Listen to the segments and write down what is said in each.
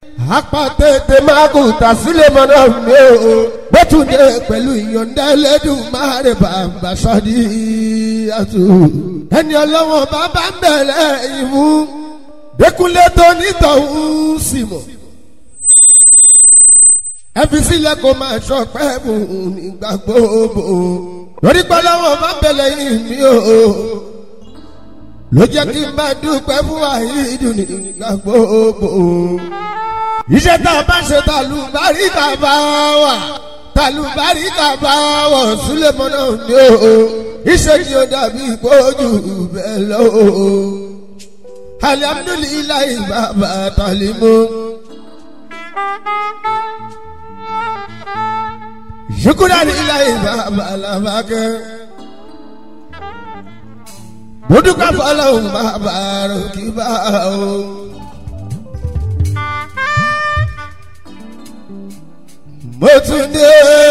apàtètè máa kù tà sílẹ̀ mọ́nà mi o bótúndé pẹ̀lú ìyọ̀ǹda ẹlẹ́dùn máa rẹ̀ bàbá sọ́ọ́dí àtù. ẹni ọlọ́wọ́n bàbá ń bẹ̀rẹ̀ ìmú dẹkùnlé tó nítọ̀hún sì mọ̀. ẹ fi sílẹ̀ kó máa ṣọpẹ́ mú nígbà gbogbo lórí pẹ́lẹ́wọ̀n bá bẹ̀rẹ̀ ìmí o ló jẹ́ kí n bá dúpẹ́ fún àyídùn nígbà gbogbo iṣẹ́ tá a bá ṣe tàlùbáríkà bá wà tàlùbáríkà bá wọ̀ súlẹ̀mọ́nà ni o iṣẹ́ tí ó dàbí ìpọ́jù bẹ́ẹ̀ lọ o alihamudulilayi bàbá talimu. ṣukuranilayi bàbá làbàkẹ́ mọ́dúkà fọlọ́hún bàbá rògbìbá o. mo tún dé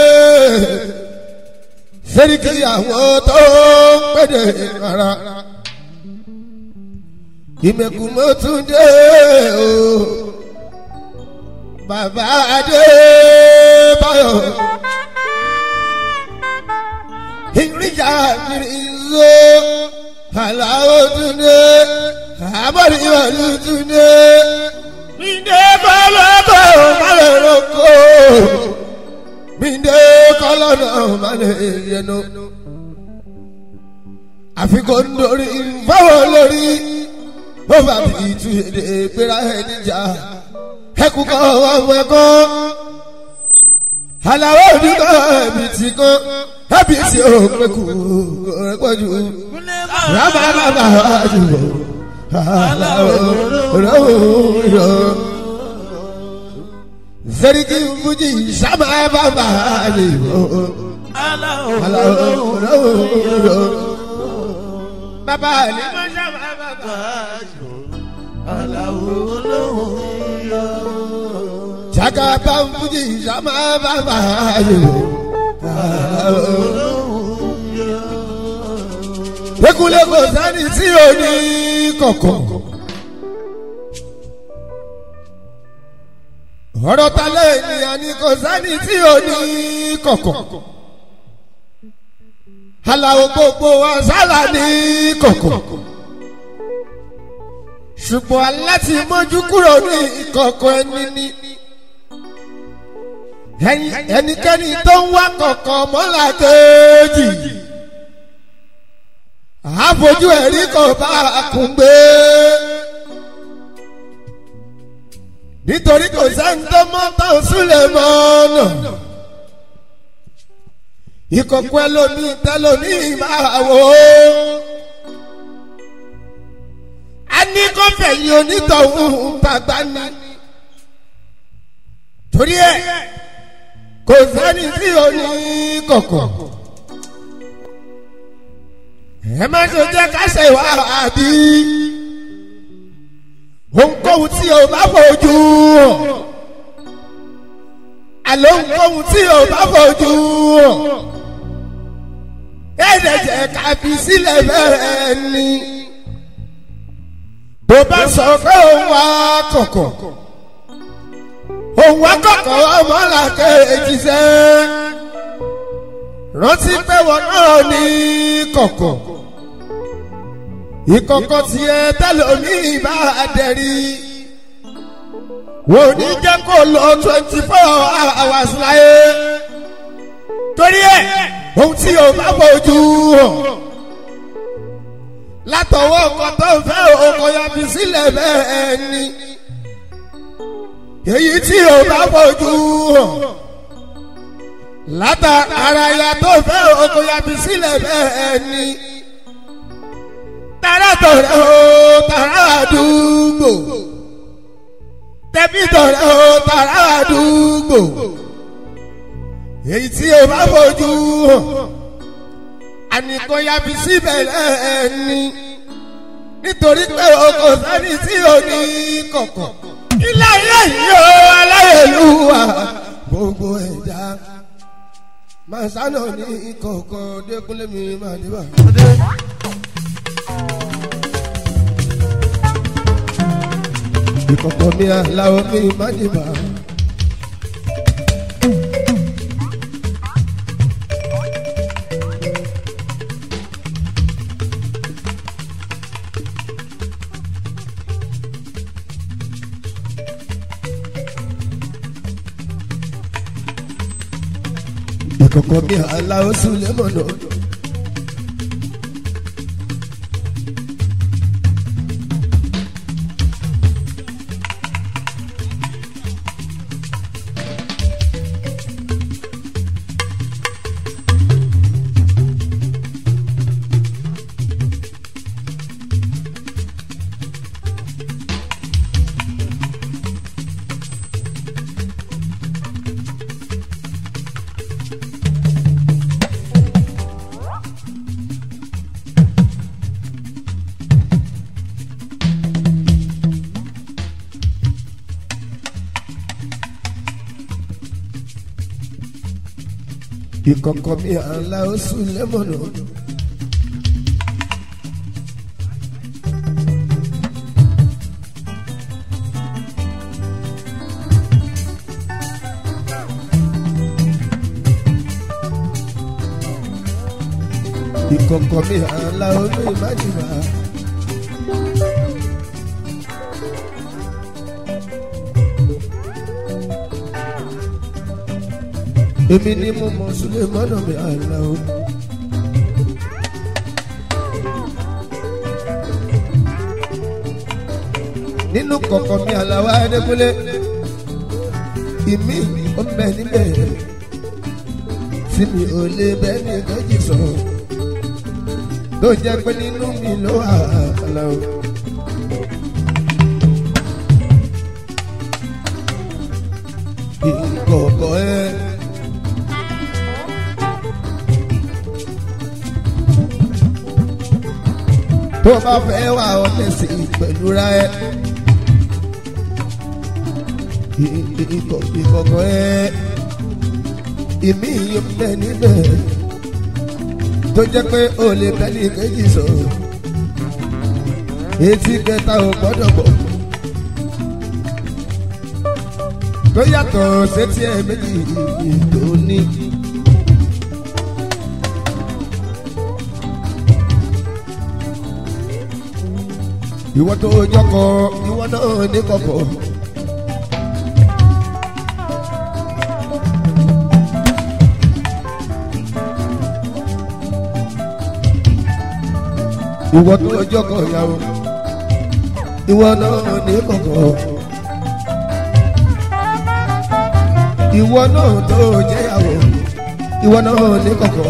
sẹ́ríkì àwọn tó ń pèdè rárá ìmẹ̀kù mo tún dé o bàbá adé báyọ̀ ìrìjà ìrìnzó aláwọ̀ tún dé àbọ̀dé ìwọ̀lú tún dé minde kọlọkọ malẹ roko minde kọlọnà malẹ yẹnu àfikún nítorí fáwọn olórí bó bá fi tu èdè gbéra ẹni jà ẹkú kọ ọmọ ẹkọ aláwọ oníkọ ẹbí tí kọ ẹbí tí ó pẹkù ẹpọjù rábà bàbá àjùbọ zerigi fuji sama baba ni baba ni ma sama baba jaga ban fuji sama baba ni ekule kò sani tí o ní kọ̀kọ̀. ọ̀rọ̀ ta lé ènìyàn ni kò sani tí o ní kọ̀kọ̀. aláwo gbogbo wa sálà ní kọ̀kọ̀. ṣùgbọ́n aláti mójú kúrò ní ìkọ̀kọ̀ ẹni ní. ẹnikẹ́ni tó ń wá kọ̀kọ̀ mọ́lá kejì àfojú ẹ̀rí kò bá a kún gbé. nítorí kò sẹ́ni tó mọ́ tán súlẹ̀ mọ́ ọ̀nà. ìkọ̀kọ̀ ẹlòmíì tẹlòmíì máa wò ó. a ní kó fẹ̀yìn onítọ̀hún tàgbà ní. torí ẹ̀ kò sẹ́ni tí ò ní kọ̀kọ̀ ẹ má ṣe jẹ́ ká ṣe wá àbí ohunkóhun tí o bá fojú hàn àlọ́ ohunkóhun tí o bá fojú hàn ẹ̀ẹ́dẹ̀ jẹ́ ká fi sílẹ̀ bẹ́ẹ̀ ni tó bá sọ pé òun wá kọ̀kọ̀ òun wá kọ̀kọ̀ ọmọlàkẹ́ èjì sẹ́ rántí pé wọn náà ní kọ̀kọ̀ ìkọ̀kọ̀ tiẹ̀ tẹ́lómìn bá dẹ̀rí wò ní jẹ́ kó lọ twenty four hours láyé torí ẹ̀ ohun tí o bá bójú hàn látọwọ́ ọkọ̀ tó fẹ́ ọkọ̀ yabi sílẹ̀ bẹ́ẹ̀ ni èyí tí o bá bójú hàn látara ya tó fẹ́ ọkọ̀ yabi sílẹ̀ bẹ́ẹ̀ ni tara tọrẹ o tara àdúgbò tẹbí tọrẹ o tara àdúgbò èyí tí o bá fojú hàn ànìkan yabi síbẹ̀ lẹ́ẹ̀ni nítorí pé o kò sẹ́ni tí o ní kọ̀kọ̀ ilé ayé yìí o aláyélúwà gbogbo ẹ̀dá màsánà ní kọ̀ọ̀kan dẹ́kunlé mi máa dé bá. ìkọ̀kọ̀ mi aláwọ̀ mi má dìbà. ìkọ̀kọ̀ mi aláwọ̀ sùlẹ̀ mọ̀nà. ìkọ̀kọ̀ mi aláwọ̀ sùlẹ̀ mọ̀nà. ìkọ̀kọ̀ mi aláwọ̀ mi má dìbà. èmi ni mo mọ sílẹ̀ mọ́nà mi àná o. nínú kọ̀kọ̀ mi àlàwà ẹ̀ẹ́dẹ́gbẹ́lẹ́ ìmí ó ń bẹ níbẹ̀ tí mi ò lè bẹ́ẹ̀ ní méjì sọ tó jẹ́ pé nínú mi ló wà àlà o. ìkọ̀kọ̀ ẹ̀. tó bá fẹ́ wà ọ́ tẹ̀sí pẹ̀lú ra ẹ. ìkọ̀kọ̀ ẹ ìmí yìí ń bẹ níbẹ̀ tó jẹ́ pé o lè bẹ́lí méjì sọ etí kẹta ò gbọ́dọ̀ bọ̀ tó yàtọ̀ sétí ẹ méjì tó ní. ìwọ tó jọkọ ìwọ náà ní kọkọ. ìwọ tó jọkọ ìyàwó ìwọ náà ní kọkọ. ìwọ náà tó jẹyàwó ìwọ náà ní kọkọ.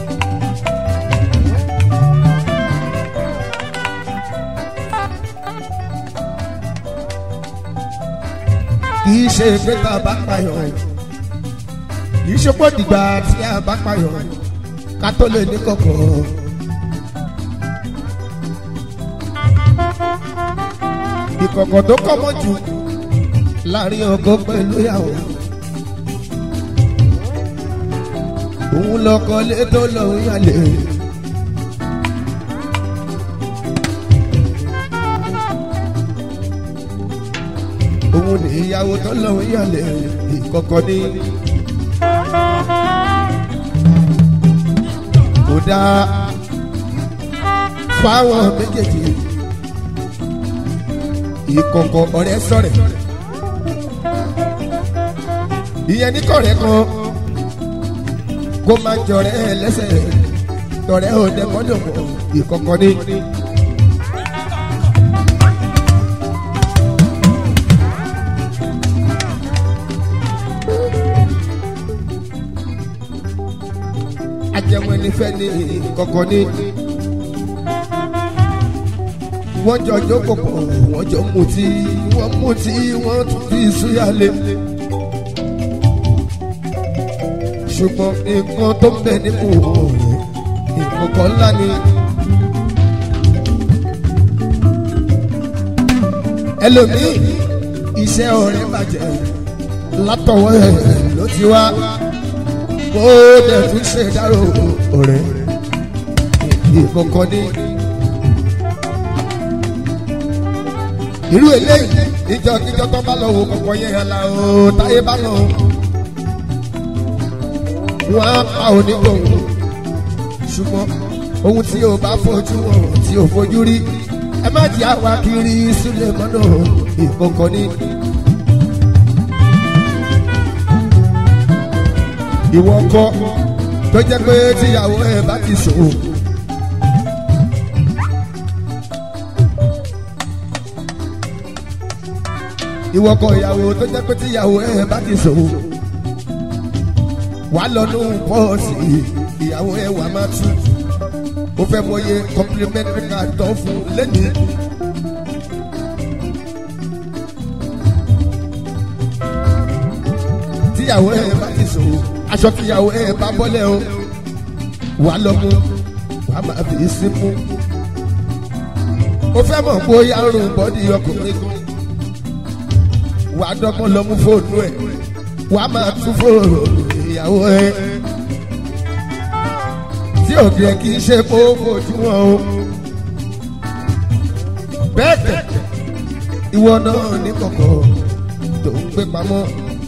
kì í ṣe pé tá a bá payọ̀ kì í ṣe pé dìgbà tí a bá payọ̀ ká tó lè ní kọ̀kọ̀. ìkọ̀kọ̀ tó kọ́mọ́ jù láàrin ọkọ pẹ̀lú ìyàwó. òun lọkọ lé tó lọ́ọ́ yálé. òun ní ìyàwó tó lọ́wọ́ yàlẹ̀ ìkọ̀kọ̀ ní. kò dáa fáwọn méjèèjì ìkọ̀kọ̀ ọ̀rẹ́ sọ̀rẹ̀. ìyẹn ní kọ̀rẹ́ kan kó máa jọrẹ́ lẹ́sẹ̀ tọ̀rẹ́ òde mọ́dọ̀mọ́ ìkọ̀kọ̀ ní. ajẹmọ nífẹ̀ ní kọ̀kọ̀ ní. wọ́n jọ jókòó pọ̀ wọ́n jọ mutí wọ́n mutí wọ́n tún fi súyàlé. ṣùgbọ́n nǹkan tó ń bẹ nínú ọ̀rẹ́ ìkọ̀kọ̀ ńlá ni. ẹlòmíì iṣẹ́ ọ̀rẹ́ bàjẹ́ látọwọ́ ẹ̀ ló ti wá kó dẹ̀ tún ṣe dárò ọ̀rẹ́ ìkọ̀kọ̀ ní. irú eléyìí ìjọ kíjọ tó bá lọ wo kọ̀kọ́ yẹn yàrá o táyé bá lọ. wọ́n á pa onígbòho ṣùgbọ́n ohun tí o bá fojú wọn tí o fojú rí ẹ má jẹ́ àwa kiri sílẹ̀ mọ́nà ìkọ̀kọ̀ ni. ìwọ kọ́ tó jẹ́ pé tíyàwó ẹ̀ bá ti sòwò. ìwọ kọ ìyàwó tó jẹ́ pé tíyàwó ẹ̀ bá ti sòwò. wàá lọ nù pọ́ọ̀sì ìyàwó ẹ̀ wà má tú. ó fẹ́ mọye complimentary card tó fún lẹ́nìí. tíyàwó ẹ̀ bá ti sòwò aṣọ tíyàwó ẹ̀ bá bọ́lẹ̀ o wàá lọ mú wàá máa fi sí mú. ó fẹ́ mọ̀ bóyá ń rún bọ́dí ọkùnrin kan wà á dọ́gbọ́n lọ mú fóònù ẹ̀ wà á máa tún fóònù ìyàwó ẹ̀ tí òbí ẹ̀ kì í ṣe kó fojú wọn o. bẹ́ẹ̀ tẹ̀ ìwọ náà ní kọ̀kọ̀ tó ń gbé pamọ́.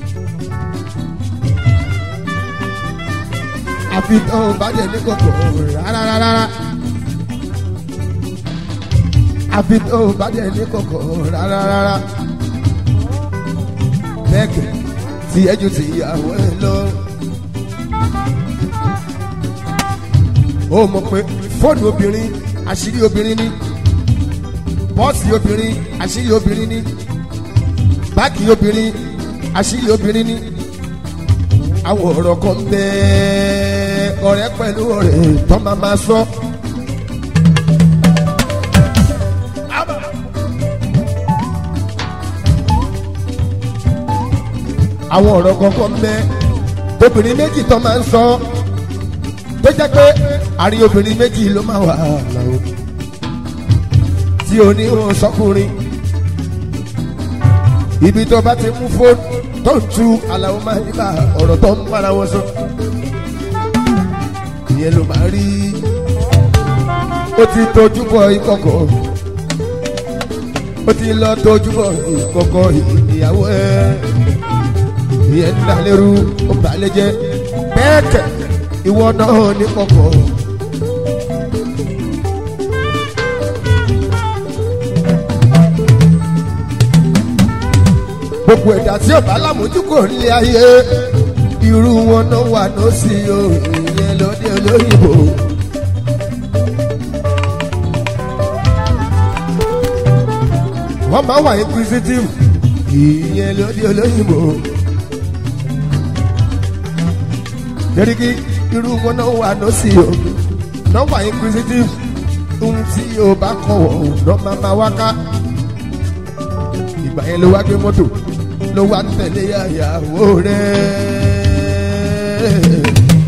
àfi tó o bá dẹ̀ ní kọ̀kọ̀ rárá rárá. àfi tó o bá dẹ̀ ní kọ̀kọ̀ rárá rárá bẹ́ẹ̀kì tí ẹjọ́ ti ìyàwó ẹ lọ. ó mọ̀ pé fóònù obìnrin àṣírí obìnrin ni bọ́ọ̀sì obìnrin àṣírí obìnrin ni báàgì obìnrin àṣírí obìnrin ni àwọn ọ̀rọ̀ kan bẹ́ẹ̀ ọ̀rẹ́ pẹ̀lú ọ̀rẹ́ tó máa ma sọ. àwọn ọ̀rọ̀ kọ̀ọ̀kan mẹ́ obìnrin méjì tó máa ń sọ tó jẹ́ pé àárín obìnrin méjì ló máa wà láwọn tí o ní wọn sọkùnrin ibi tó bá ti mú fóònù tó ń tu aláwọ̀ máa ń bá ọ̀rọ̀ tó ń bára wọn sọ ìyẹn ló máa rí ó ti tójú bọ ìkọ̀kọ̀ ó ti lọ tójú bọ ìkọ̀kọ̀ ìyàwó ẹ̀ ìyẹn ń dalérú ó balẹ̀ jẹ́ bẹ́ẹ̀ kẹ̀ ìwọ náà ní kọ̀kọ̀. gbogbo ẹ̀dá tí ọba alámójúkò nílé ayé irú wọn náà wà ní sí o ìyẹn lóde olóyìnbó. wọ́n máa wà inquisitive ìyẹn lóde olóyìnbó. Deriki irú wọn náà wà ní sí o náà wà inquisitive ohun tí o bá kọ̀ wọ̀ lọ́ máa máa wá ká ìgbà yẹn ló wá gbé mọ́tò ló wá tẹ̀lé àyàwó rẹ̀.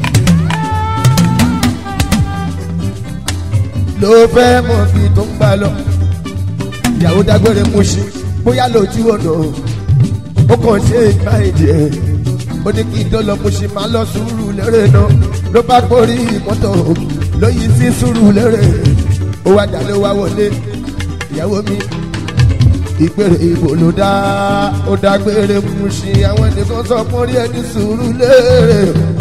ló fẹ́ mọ̀ bí tó ń gbà lọ ìyàwó dágbére mú sí bóyá lójú ọ̀nà ó kàn ṣe ìgbà èdè ẹ̀ ó ní kí n tó lọ mo ṣe máa lọ sùúrù lérè náà ló bá gbórí mọ́tò lóyún sí sùúrù lérè ó wá dà ló wá wọlé ìyàwó mi ìpèrè ìbò ló dá ó dágbére mú sí àwọn ènìyàn sọ fún orí ẹni sùúrù lérè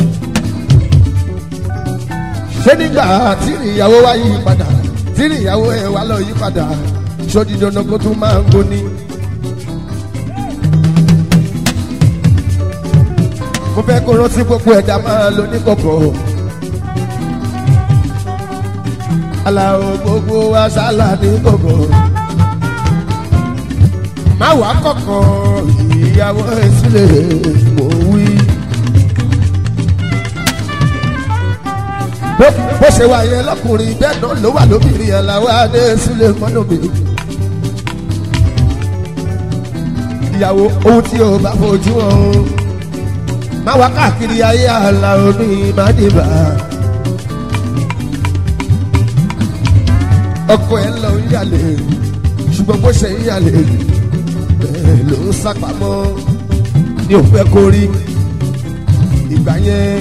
ṣé nígbà tí ìyàwó wá yí padà tí ìyàwó ẹ̀ wá lọ yí padà sódì dandan kó tún máa ń gbóni. mo fẹ́ kó rántí gbogbo ẹ̀dá máa lo ní kọ̀kọ̀. aláwo gbogbo wa sálà ní kọ̀kọ̀. má wá kọ̀kọ̀ ìyàwó ẹ̀ sílẹ̀ mò ń wí. bó ṣe wà yẹn lọkùnrin bẹ́ẹ̀ náà ló wà lóbìnrin yẹn làwọn adé sílẹ̀ mọ́nà mi. ìyàwó ohun tí o bá fojú ọ̀hún má wá káàkiri ayé àlà omi ìmádìbà. ọkọ ẹ lọ ń yàlè ṣùgbọ́n bó ṣe ń yàlè bẹ́ẹ̀ ló ń sápamọ́ ní òfẹ́ kó rí ìgbà yẹn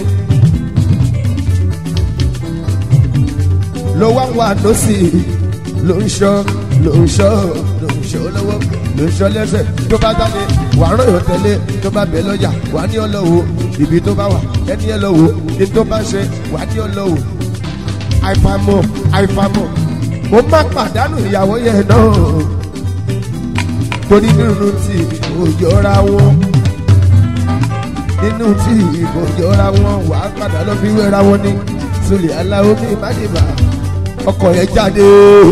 ló wá wà lọ́sì ló ń ṣọ́ ló ń ṣọ́ ló ń ṣọ́ lọ́wọ́. lóṣọ lẹ́sẹ̀ tó bá jáde wà á ròyìn tẹ́lẹ̀ tó bá bẹ̀ lọ́jà wà á ní ọlọ́wọ́ ibi tó bá wà ẹni ẹ lọ́wọ́ ní tó bá ṣe wà á ní ọlọ́wọ́ àìfàmọ̀ àìfàmọ̀ mo má pàdánù ìyàwó yẹn náà torí nínú tí kò jọra wọn nínú tí kò jọra wọn wà á padà lọ fi wéra wọn ní sùlẹ̀ aláwọ̀ mi má dìbà ọkọ̀ yẹn jáde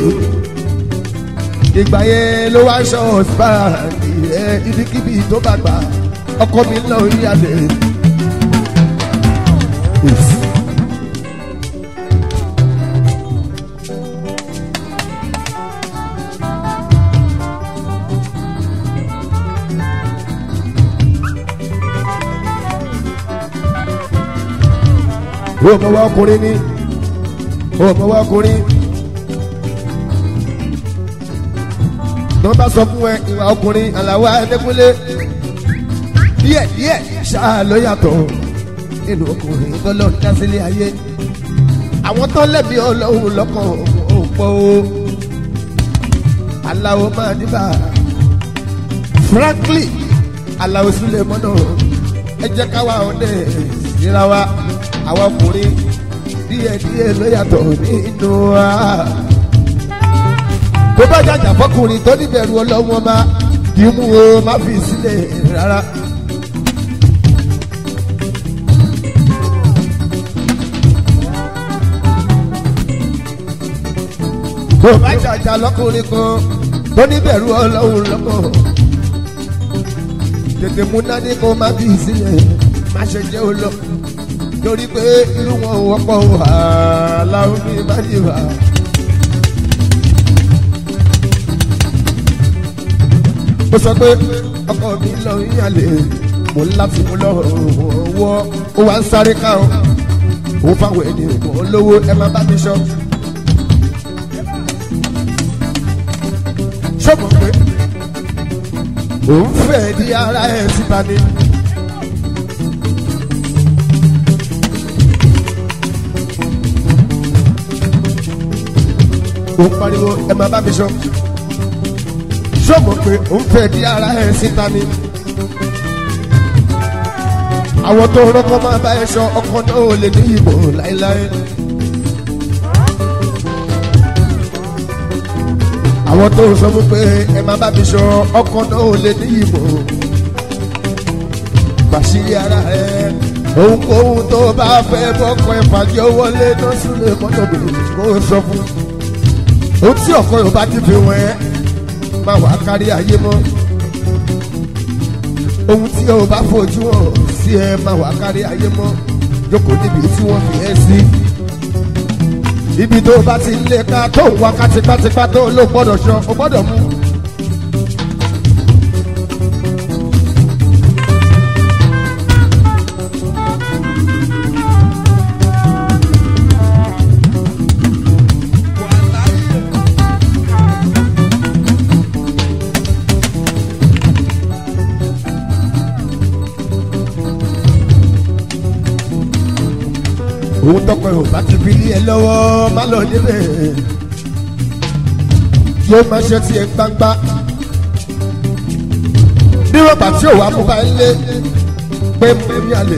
ìgbà yẹn ló wá ṣọ ọ̀sibáàdì ẹ ibikíbi tó bá gbà ọkọ mi lọ rí àlè. ó mọ wá ọkùnrin ní ó mọ wá ọkùnrin. tó bá sọ fún ẹ ìwà ọkùnrin àlàó ẹdẹkùnlé díẹ̀ díẹ̀ ṣáà ló yàtọ̀ nínú ọkùnrin tó lọ dá sílé ayé àwọn tó lẹ́bi ọlọ́run lọ́kàn òpó aláwo máa dìbà frankly aláwo sílẹ̀ mọ́nà ẹ jẹ́ káwa ọ̀dẹ síra wa àwọn ọkùnrin díẹ̀ díẹ̀ ló yàtọ̀ nínú wa tó bá jàjà fọkùnrin tó níbẹ̀rù ọlọ́wọ́n bá kì í mú o má fi sílẹ̀ rárá. tó bá jàjà lọ́kùnrin kan tó níbẹ̀rù ọlọ́run lọ́kàn tètè mú nání kó má fi sílẹ̀ má ṣe jẹ́ o lọ torí pé irú wọn ò wọ́pọ̀ wàhálà omi má yí wà. ó sọ pé ọkọ mi lọ yíyànlè mo ń láti mú lọ wọ ó wá ń sáré ká o ó fáwọn ènìyàn kò lówó ẹ má bá mi sọ. sọ́mọ̀ pé òun fẹ́ di ara ẹ̀ síta ni. òun pariwo ẹ má bá mi sọ sọ́mọ̀ pé òun fẹ́ di ara ẹ̀ síta ni. àwọn tó rọ́kọ́ máa bá ẹ sọ ọkọ náà ò lè ní ìbò láéláé. àwọn tó sọ fún pé ẹ má bá mi sọ ọkọ náà ò lè ní ìbò. bàṣírí ara ẹ ohunkóhun tó bá fẹ́ bọ́kọ ẹ fàjọ wọlé náà sílẹ̀ mọ́tò bèrè kó o sọ fún. ohun tí ọkọ yóò bá ti fi wọ́n ẹ́ má wàá kárí ayé mọ́ ohun tí o bá fojú hàn sí ẹ má wàá kárí ayé mọ́ jókòó níbi tí wọ́n fi ẹ́ sí ibi tó bá ti lé ká tó ń wá ká tipátipá tó ló gbọ́dọ̀ sọ o gbọ́dọ̀ mú. òun tọkọ ẹ ò bá ti fi lé ẹ lọ́wọ́ má lọ débẹ̀ yóò máa ṣe tiẹ̀ gbangba níwọ̀n bá tí ò wá mú bá ń lé pé mo ní àlè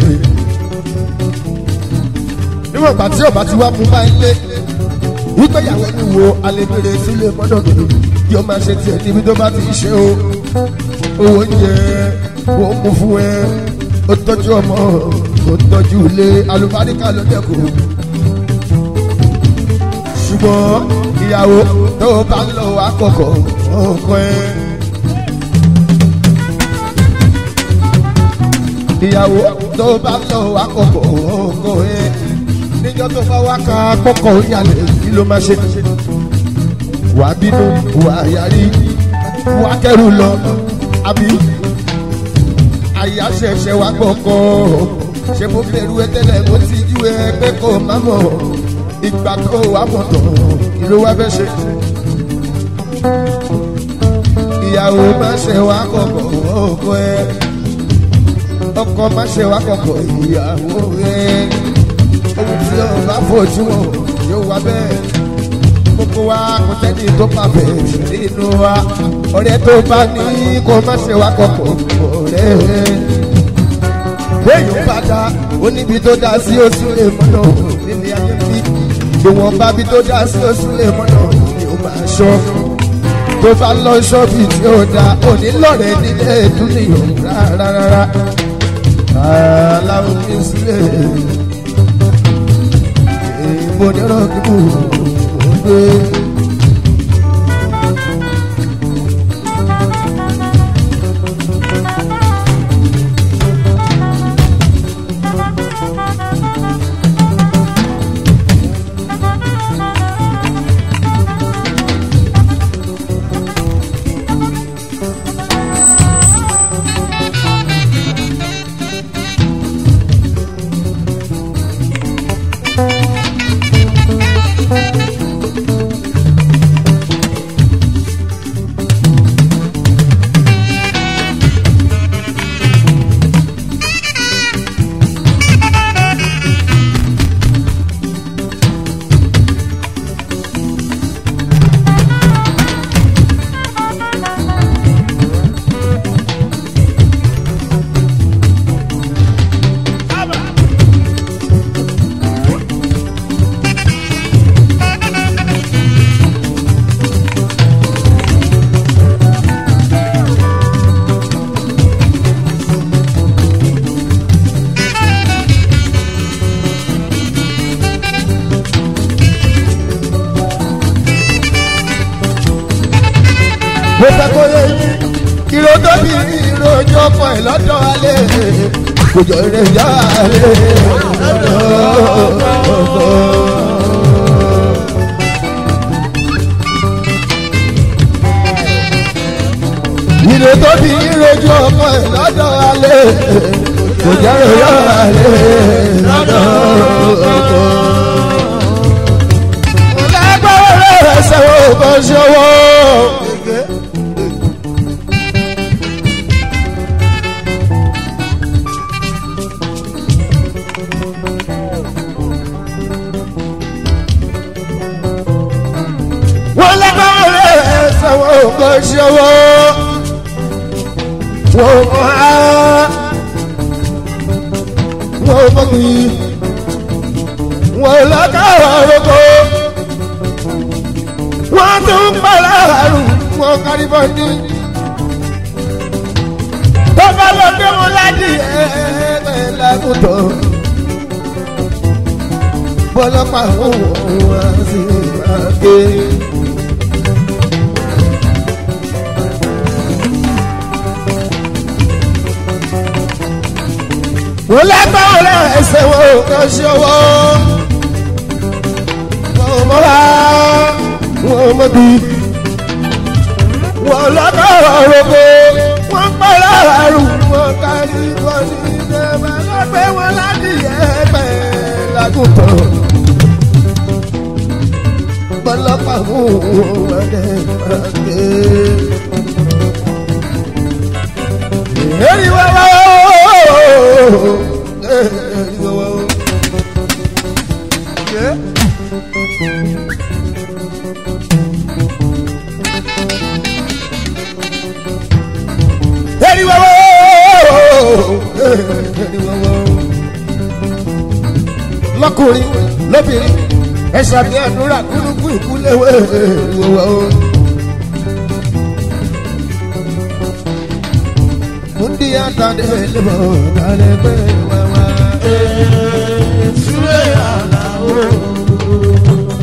níwọ̀n bá tí ò bá ti wá mú bá ń lé wípé ìyàwó ẹni wo alẹ́bẹ̀rẹ̀ sílé mọ́dọ̀ mi yóò máa ṣe tiẹ̀ níbi tó bá ti ṣe o owó oúnjẹ ó mú fún ẹ ó tọ́jú ọmọ ó tọ́jú ilé alùbáríkà ló dẹ́kun. ṣùgbọ́n ìyàwó tó bá ń lọ àkọ́kọ́ ọkọ ẹ. ìyàwó tó bá ń lọ àkọ́kọ́ ọkọ ẹ. níjọ́ tó bá wá ká kọ́kọ́ ìyàlẹ̀ kí ló máa ṣe. wà á bínú wà á yarí wà á kẹ́rù lọ àbí àyà ṣẹ̀ṣẹ̀ wá gbọ̀kọ́ ṣe mo bẹ̀rù ẹ tẹ́lẹ̀ mo ti jú ẹ pé kò má mọ̀ ìgbà tó wà mọ̀ tán kí ló wá fẹ́ ṣe. ìyàwó má ṣe wá kọ̀kọ̀ ọkọ ẹ ọkọ má ṣe wá kọ̀kọ̀ ìyàwó ẹ ohun tí o bá fojú wọn yóò wá bẹ́ẹ̀ gbogbo wa kò sẹ́ni tó bá bẹ̀rẹ̀ nínú wa ọ̀rẹ́ tó bá ní kó má ṣe wá kọ̀kọ̀ ọ̀rẹ́ béèyàn bá dá ó níbi tó dá sí oṣù lè mọ́nà nílé ayé bí ìwọ̀n bá bí tó dá sí oṣù lè mọ́nà ni ó máa ṣọ́ tó bá lọ ṣọ́ọ̀bì tí ó dá òní lọ́rẹ̀ nílé dúnìyàn rárá rárá aláwọ̀ mi sílẹ̀ èèmọ̀ nírọ̀ kí mo gbé. mo fẹ́ kó yé yín ìró tóbi ìròjọ́ ọkọ̀ ẹ̀ lọ́dọ̀ alẹ́ kò jọ rẹ̀ yá alẹ́ lọ́dọ̀ ọkọ̀. ìró tóbi ìròjọ́ ọkọ̀ ẹ̀ lọ́dọ̀ alẹ́ kò jọ rẹ̀ yá alẹ́ lọ́dọ̀ ọkọ̀. mo lágbára rẹ̀ sẹ́wọ̀n kò ṣọwọ́. wọ́n lẹ́kọ̀ọ́ rẹ̀ sọ̀wọ́ kò ṣọwọ́ wọ́n mọ̀ á wọ́n mọ̀ kì í wọ́n lọ́kọ̀ọ́ roko wọ́n tún pàlà àrùn wọ́n kárí bọ́ndí tó bá lọ gbé wọn láti ẹ̀ẹ́dẹ̀ lágùntàn bọ́lọ́pàá òun wá sí ìgbàgbé. wọ́n lágbára rẹ̀ ẹsẹ̀ wọn ò kàn ṣe ọwọ́. wọ́n mọ́ wá wọ́n mọ́ bí. wọ́n lágbára rògbò wọ́n pẹ́ láàrú wọ́n kárí wọ́n ní ìjọba lọ́gbẹ́ wọn láti ẹ̀ẹ́pẹ́ lágùntàn. bọ́lọ́pàá mú wọn dẹ́ pàdé. Eri wa wa o. Eri wa wa o. Yeah. Eri wa wa o. Eri wa wa o. Lọ́kùnrin lóbìnrin ẹ ṣàbí àdúrà kúrúkú ìkúléwé eri wa wa o. Mundi atade lebo dale pe wawa. Sule ala o.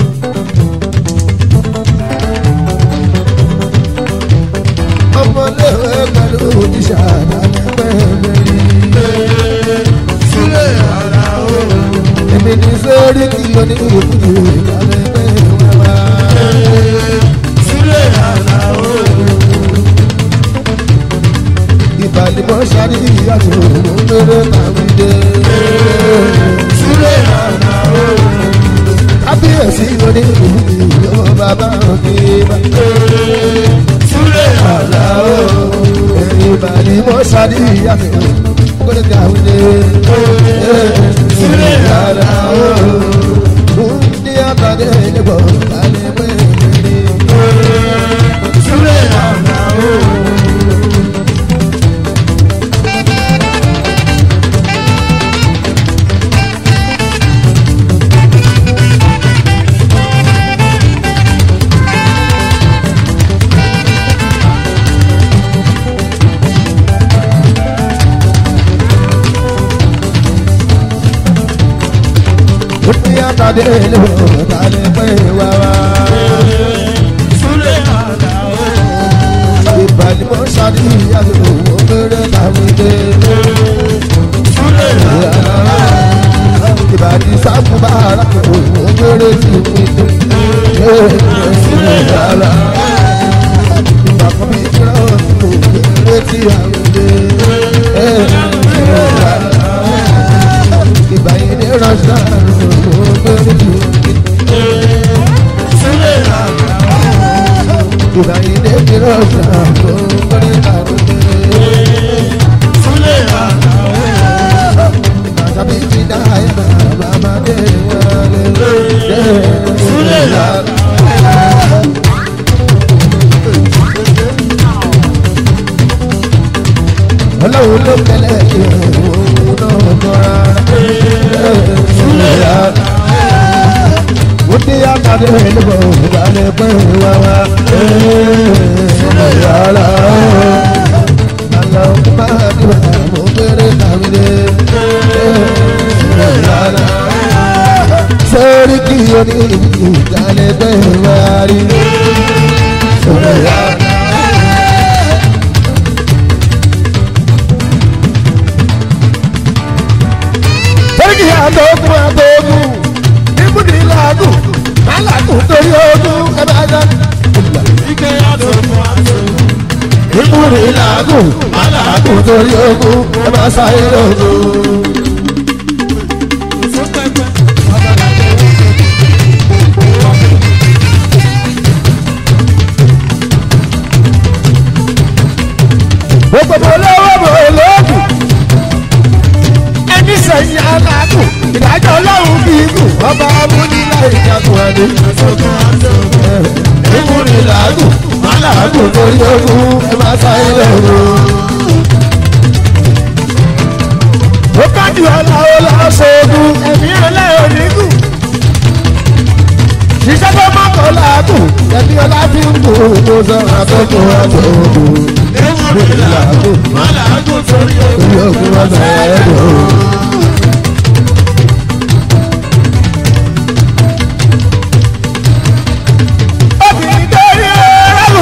Ọmọléwé pẹ̀lú òjíṣà dale pe bẹ̀rẹ̀. Sule ala o. Èmi ní sórí kìlọ̀ ní ìbùdó dale pe wawa. Sule ala o. Ìbàlímọ̀ sáré ìyàtọ̀ òmùmẹ́rẹ́ tàwídé. Sule ala o. Kábíyèsí lóní ìbùdó ọmọ bàbá òkè bá. Sule ala o. Ìbàlímọ̀ sáré ìyàtọ̀ òmùmẹ́rẹ́ tàwídé. Sule ala o. Mundi atade lebo dale pe tàdé lò tàdé pé wá wá. Súlé Àlàó. ìbàdí mo ṣàdí ìyàgò owó péré tàbí dé. Súlé Àlàó. ìbàdí sáfù bá ara kò owó péré tì mí dé. Súlé Àlàó. ìbàkọ́ mi kíra òsì owó péré tì àwọn dé. ìbàyí ní rọ́ṣà owó péré tì mí dé. Súlé Àlàó. ìbàyí ní rọ́ṣà owó péré tì mí dé. Súlé Àlàó. Màtàbí ti dá ìgbà bàbá dé wọlé. Súlé Àlàó. Ọlọ́run ló kẹlẹ̀ kí òun náà kọ́ rárá. Súlé Àlàó. Ó dé àtàdé níbo ìgbàlẹ̀ pé wá wá. Yàrá àlọ́ máa dìbò àmọ́ péré tàbí dé. Yàrá sórí kí o ní ìgbàlẹ̀ pé wá rí. Yàrá. Sẹ́ríkì àtọ́kùn àtọ́kùn níbùdí làágùn málàgùn torí ogún ẹ bá dá. Ike àdókùn àdókùn. Níbùdí làágùn málàgùn torí ogún ẹ bá sáyé lógún. Fún pẹ́pẹ́. Gbogbo mo lọ́wọ́ mo lóògùn. Ẹni sẹ̀yìn alágùn ìdájọ́ ọlọ́run kì í gùn. Ọba amúnilá ìjagun adé. Àdókùn àdókùn. Níbùdí làágùn málàgùn torí ogún ẹ bá sáyé lógún. ó kájú ọ̀la ó lọ sóògùn ẹ̀mí ọ̀la onígùn. ṣiṣẹ́ tó má kọ́ làágùn ẹ̀mí ọ̀la fi ń bò ó sọ̀rọ̀ àtọ́kùn àtọ́kùn. Ewúrẹ́ làágùn. Má làágùn torí orí ogun. ogun ọ̀sẹ̀ ẹ̀dùn. obìnrin dórí ọ̀rọ̀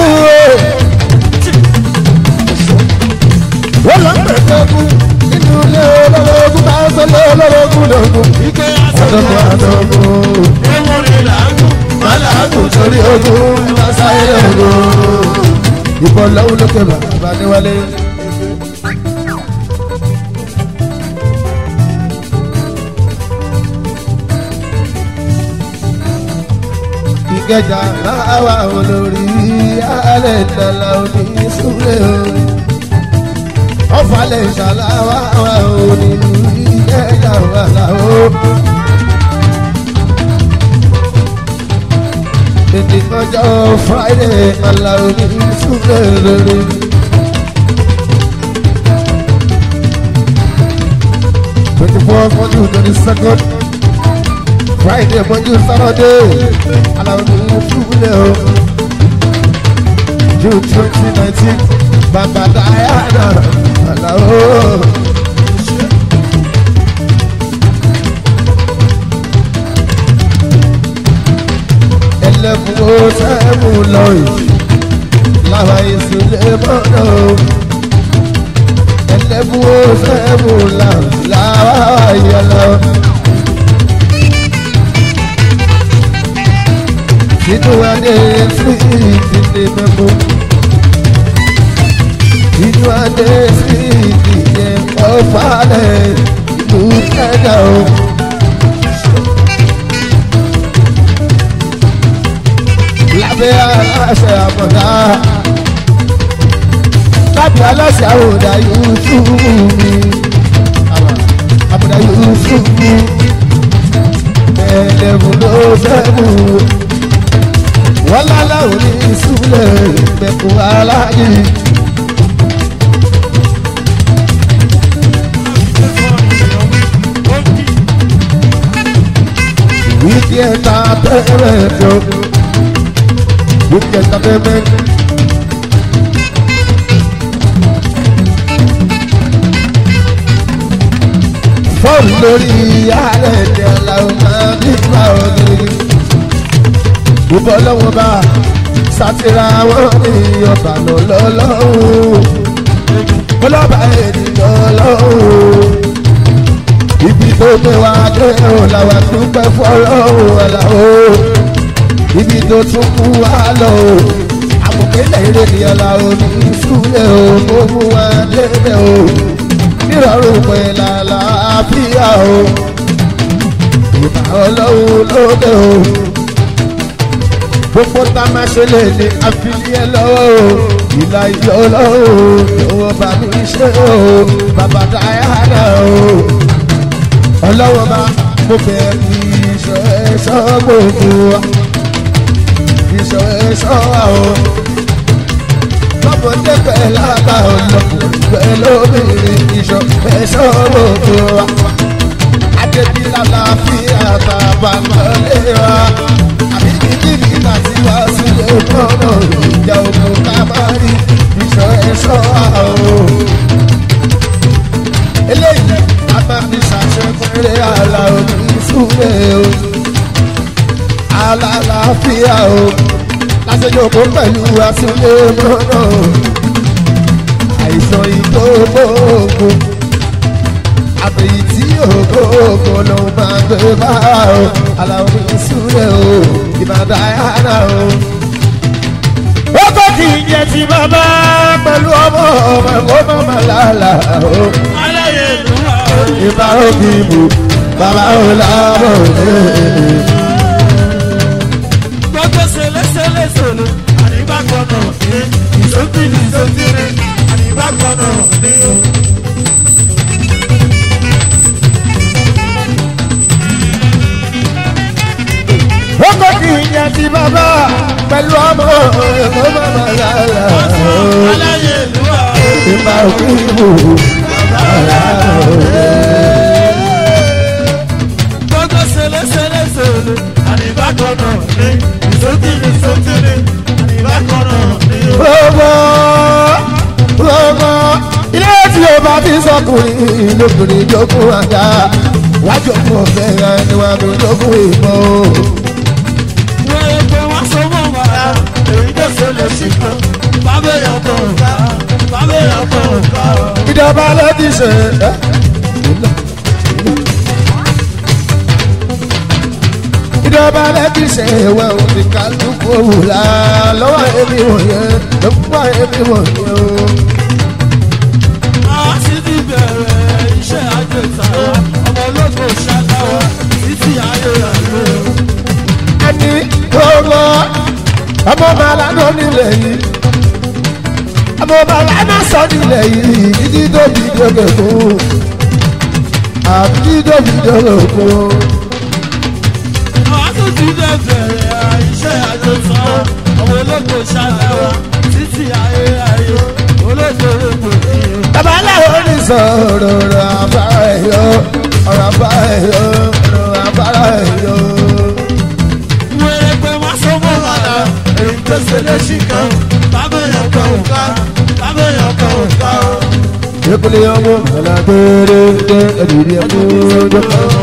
o. ó lọ ń pẹ̀lú ogun nínú ilé olórogún bá ń sọ lé olórogún lógún. Ike àtọ́kùn àdókùn. àtọ́kùn. Ewúrẹ́ làágùn. Má làágùn torí ogun máa sáyé ogun. ìbọn lọ́wọ́ lókè bàbá níwálé. ìkẹjà máa wà olórí alẹ́ ìdàlà òní súnlẹ̀ o. ọ̀fàlẹ̀ ìṣàláwà wà òní ìkẹjà wà láwọ́. tètè ọjọ́ friday aláwo ní súnlẹ̀ lórí. twenty four mọ́jú twenty second friday mọ́jú saturday aláwo ní súnlẹ̀ o. june twenty nineteen bàbá diana aláwo. ẹlẹ́fun ó sẹ́mu lọ́yìn láwa ìsúlẹ̀ mọ́nà o. ẹlẹ́fun ó sẹ́mu láwa ìyàlọ́. Tínú adé sí ìdílé mẹ́mú. Tínú adé sí ìdílé ọ̀fàlẹ̀ ìlú kẹ́dà o. lábẹ́ aláṣẹ àbọ̀dá lábẹ́ aláṣẹ àwòdà yusufu mi àbọ̀dá yusufu mi ẹlẹ́mu ló fẹ́mu wọ́n láláwo ní ìsúlẹ̀ ìpẹ̀kù aláàjì. Wíkì ẹ̀ta tẹ́rẹ̀ jọ. Wíkì ẹ̀ta tẹ́rẹ̀ jọ. bọ́ọ̀lù lórí ààrẹ ní aláwọ̀ máa bí bá òní. ìbọn lọ́wọ́ bá sátira wọn ní ọba lọ́lọ́lọ́hùn. ọlọ́ba ènìyàn lọ́hùn. ibi tó gbé wa dé o làwọn dúpẹ́ fọlọ́hùn ọ̀làwọ̀. ibi tó tún kú wa lọ o. àmọ̀kẹ́lẹ̀ eré ni ọ̀làwọ̀ ní ìsúlẹ̀ o. mo mú wa débẹ̀ o nírọ̀rùn pẹ̀lú àlàáfíà o ìbá ọlọ́run lóde o gbogbo tá a máa ṣe lè ní àfihàn lọ́wọ́ o ìlà ìjọ ọlọ́run lọ́wọ́ bá mi ṣe o bàbá dáyàrá o ọlọ́wọ́ bá mo bẹ̀ kí iṣọ́ ẹ̀ṣọ́ gbogbo wa iṣọ́ ẹ̀ṣọ́ wa o lọ́mọdé pẹ̀lú àgbà ọlọ́kùnrin pẹ̀lú obìnrin ìṣọ̀ ẹ̀ṣọ́ gbogbo wa. Adébí lálàáfíà bàbá lọ́lé wa. Àbí kíkìrì láti wá sílé gbọ́dọ̀ ìjà òkú ká má rí ìṣọ̀ ẹ̀ṣọ́ wa o. Eléyìí a máa fi ṣàṣepẹ̀rẹ̀ àlà òní súnlé o. Alálàáfíà o lásìjọpọ̀ pẹ̀lú asúlé mọ́nà àìsàn ìgbógbóògùn àbẹ̀yí tí ògbóògùn ló máa gbé bá o aláwọ̀ ìsúlẹ̀ o ìbàdàn àyànà o. ó kọ́ kí n jẹ ti bàbá pẹ̀lú ọmọ ọmọ ọmọ màlálà o. aláyé ìlú wa o. ìbá òbí bò bàbá ò lábọ̀ òde. gbogbo sẹlẹsẹlẹsẹlẹ àdìbà gbọdọ ní ìsókìlì ìsókìlì àdìbà gbọdọ ní o. ó kọ́ kí n jẹ ti bàbá pẹ̀lú ọmọ ọmọ màlálà o. aláyé ìlú wa o. ìbá òbí bò bàbá ò lábọ̀ òde. gbogbo sẹlẹsẹlẹsẹlẹ àdìbà gbọdọ ní ìsókìlì ìsókìlì àdìbà gbọdọ ní o. gbogbo gbogbo ilé tí o bá fi sọkùnrin lóbìnrin jókòó àga wájú ọkọ ọfẹ ẹni wà ló jókòó ìbọn o. wọ́n yẹ pé wọ́n so mọ́ wàrà èyí tó ṣẹlẹ̀ sí kan bábẹ́ yàtọ̀ ọ̀gá bábẹ́ yàtọ̀ ọ̀gá o. ìjọba ló ti ṣe ẹ́. ìjọba ló ti ṣe ìwé òní kálukú òwúlà lọ́wọ́ èmi wọ̀nyẹn lọ́wọ́ èmi wọ̀nyẹn o. a sì ti bẹ̀rẹ̀ iṣẹ́ àjẹsà ọmọ ológo ṣàdáwà títí ayé àlọ́. ẹni gbogbo ọmọ bàálà ló nílẹ̀ yìí ọmọ bàálà náà sọ nílẹ̀ yìí títí tó fi dókè fún àbí títí tó fi dókè fún. a sì ti bẹ̀rẹ̀ iṣẹ́ àjẹsà ọmọ ológo ṣàdáwà títí ayé ayé ológo ológo yìí. bàbá aláwọ̀ ní sọ̀rọ̀ ọ̀rọ̀ àbára ẹ̀yọ́ ọ̀rọ̀ àbára ẹ̀yọ́ ọ̀rọ̀ àbára ẹ̀yọ́. wẹ́rẹ́ pé wọ́n so mọ́ wàrà èyí tó ṣẹlẹ̀ sí kan bábẹ́ yàtọ̀ ọ̀gá bábẹ́ yàtọ̀ ọ̀gá o. ìpínlẹ̀ ọmọ ọ̀la gbére gbé ẹ̀dùnú ẹ̀kú ọjọ́.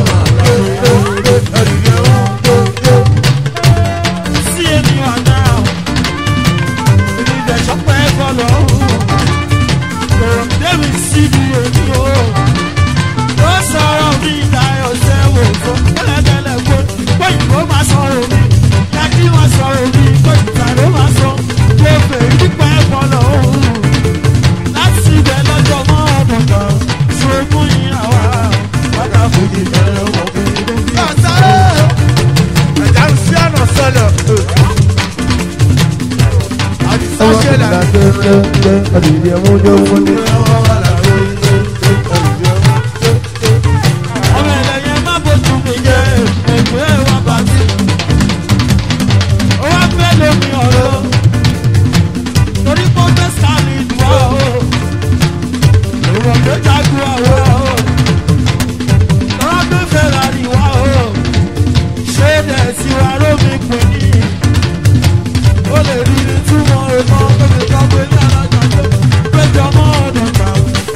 sí ènìyàn náà ìdílé sọpẹ́ kọlọ̀ ọ̀hún débi síbi èmi o ó sọ̀rọ̀ mi ìdáyọ̀ sẹ́wọ̀ fún kẹ́lẹ́kẹ́lẹ́ pé pé ìbò máa sọ̀rọ̀ mi kẹ́kí wọ́n sọ̀rọ̀ mi pé ìgbà ló máa sọ pé fèrè nípa ẹ̀kọ́lọ̀ ọ̀hún láti ibẹ̀ lọ́jọ́ mọ́ ọdún kan ṣe mú ìyàwó wákàtí ìbẹ̀rẹ̀ wọ̀ pé ọmọ ọ̀la gbére gbé ẹ̀dùnú ẹ̀kú ọjọ́ wọlé. ọmọ ẹlẹ́yẹ má bójú mi jẹ́ ẹgbẹ́ wa bàtí. ó wá fẹ́ lómi ọ̀rọ̀ torí pé ó fẹ́ sáàlì ìdùnnú ọ̀hún. ìwọ̀n tó jagun ọ̀rọ̀ ọ̀hún. lọ́wọ́ tó fẹ́ ra ìwà ọ̀hún. ṣé dẹ̀ sí wa lómi pè ní. ó lè rí ní túmọ̀ ìmọ̀ tóbi kan pé ní alájọ tó péjọ mọ́ ọ̀dọ̀ kan.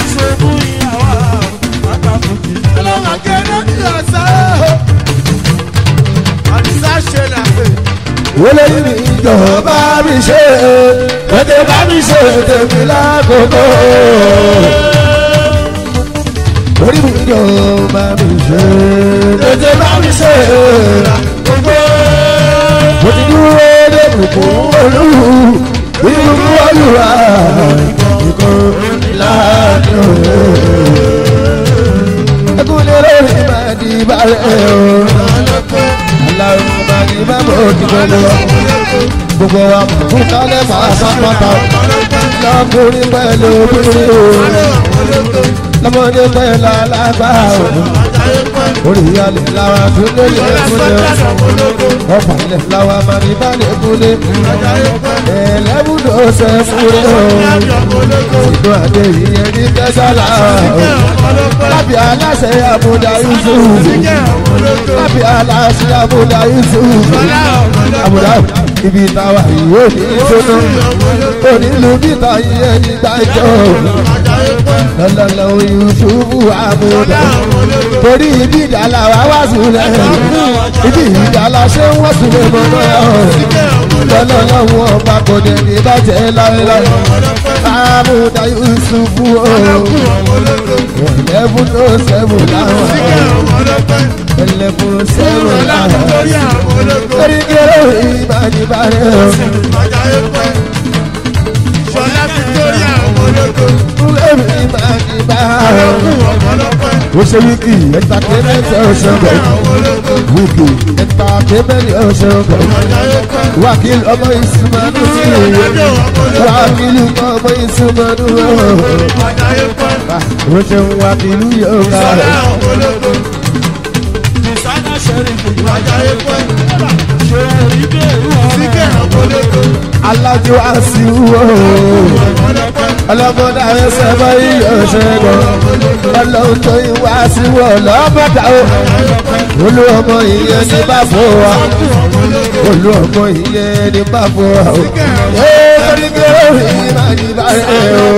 wọlé mi ìjọba mi ṣe tètè bá mi ṣe tèmi lákòókò orí mi ìjọba mi ṣe tètè bá mi ṣe mo ti dúró dé bùkún olú ìbùkún olúwa ìkọ́ láàánú ẹkúnlẹ̀ lórí máa di balẹ̀ o aláwọ̀ máa di bábọ̀ òdìbò lọ gbogbo wa mọ̀ fún kálẹ̀ máa sápátá lọ́kùnrin pẹ̀lú obìnrin o lọ́mọdé pẹ̀lú alágbá o orí alẹ̀ làwọn àtúndé yẹ kúndé ọ̀pọ̀ ilẹ̀ làwọn àmàlìbálẹ̀ kúndé ẹlẹ́bùdó ṣe fúre o ìdó àdé ìyẹn ní tẹ́sálà o lábì aláṣẹ àbúdá yusuf lábì aláṣẹ àbúdá yusuf àbúdá ibi táwa yìí ó ní ìṣúná onílù bíta yìí ẹni gbàjọ lọ́lọ́lọ́ yusuf àbúdá torí ibi ìdálà wa wá sílẹ̀ ibi ìdálà ṣé wọ́n sílẹ̀ mọ́ náà lọ́lọ́lọ́ wọn ọba kò dé ní bàjẹ́ láéláé àbúdá yusuf o eleven oh seven láwọn eleven oh seven láwọn torí kéré ìbánibárẹ̀ o. Ṣọlá Victoria ọmọlógo. Lẹ́mi ìbánibárẹ̀ o. ó ṣe wíkì ẹ̀ńtàkémẹ́ntì ọ̀ṣọ́gbọ̀ wíkì ẹ̀ńtàkémẹ́ntì ọ̀ṣọ́gbọ̀ wákìlì ọmọ ìsúnmọ́nù wákìlì ọmọ ìsúnmọ́nù ó ṣe ń wákìlì yóò ká rẹ̀. Designer Sheriff ṣe rí bẹ́ẹ̀ Síkẹ̀ ọmọlógo. alájọ àṣìwò ọlọ́mọdé ẹsẹ̀ báyìí ọ̀ṣẹ́gun ọlọ́run tó ń wá síwò lọ́mọdé o olú ọmọ ìyẹn ní bàbá wa olú ọmọ ìyẹn ní bàbá wa o ee oníkéré òyìn máa ní báyìí o.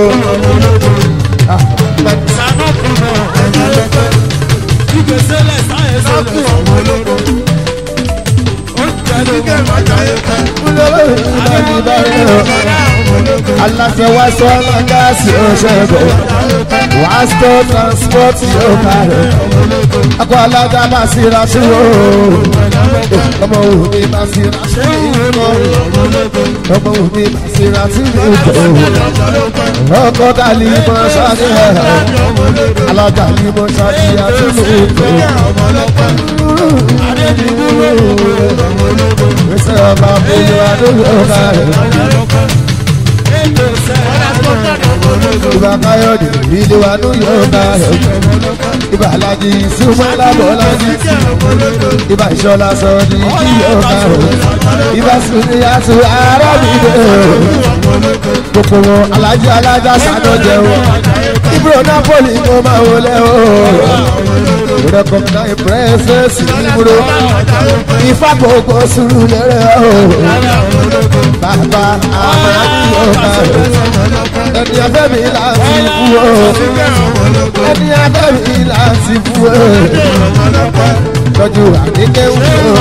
Sànà kùnà ọmọlógo. Ìgbésẹ̀lẹ̀ sáyẹ̀ sọ́kù ọmọlógo. Ó jẹ́ lókè májàyé kan. olówó ìyẹn máa ní báyìí o. aláṣẹ wá sọ ọlọ́gáàsì ọ̀ṣẹ́gun wá stọ transport yóò kárẹ̀ akọ alága máa sí ra sí o ọmọ òun mi máa sí ra sí ìkọ ọmọ òun mi máa sí ra sí ìkọ ọkọ dàlí mọ sáré ẹ alága ní mọ sáré àti ìkọ gbèsè ọba bóyá adóyè kárẹ̀ Ètò sẹ́yìn. ìbá káyọ̀dé ìdí wa ní yóò kárẹ̀ ìbá alájí súnmọ́ lábọ́lájí ìbá ìṣọ́lá sọ ní kí yóò kárẹ̀ ìbá sunni àti arábìnrin gbogbo wọn alájí alájà sànà jẹun ibro napoli mo máa wọlé o recognize presence ibro ifá gbogbo sùúrù lẹ́rẹ̀ o bàbá àmàlí ọba ẹni abẹ́ mi láti kú o ẹni abẹ́ mi láti kú o tọ́jú àdékẹ́ wù o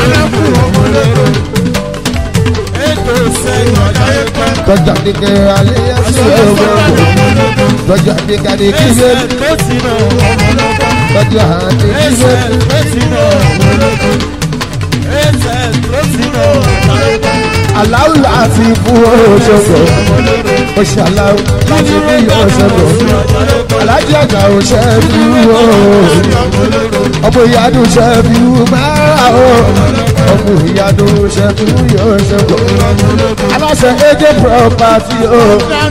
Ètò sẹ́yìn. tọ́jú àdékẹ́ alẹ́ ẹ̀sìn o tọ́jú àdékẹ́ àdékẹ́ ìwé Ó ti nà ọmọlógo. tọ́jú àdékẹ́ ìwé. Ẹsẹ̀ ó ti nà ọmọlógo. Ẹsẹ̀ ó ti nà ọmọlógo. aláwù láti fún oṣogbo oṣù aláwù láti fún oṣogbo alájí àgbà oṣù dúró ọmọ ìyádùn ṣe fi máa o ọmọ ìyádùn ṣe fi oṣogbo aláṣẹ ẹjẹ property o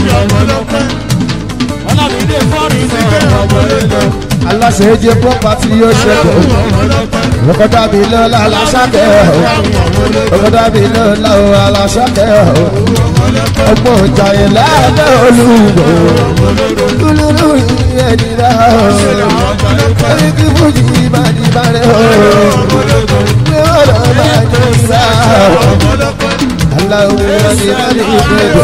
Ọlámídé fọ́ọ̀rì náà ọmọlógo. aláṣẹ ẹjẹ property oṣogbo ọkọ̀dá mi lọ́la aláṣàkẹ́ ọkọ̀dá mi lọ́la aláṣàkẹ́ ọgbọ́n ìjàyè lẹ́ẹ̀dẹ́ olùgbò lúlúlú ẹni náà ẹni kí fújì máa ní bàrẹ̀ o pé ọ̀rọ̀ máa ní ìlà aláwọ̀ ẹni máa ní ìgbẹ́gbẹ́.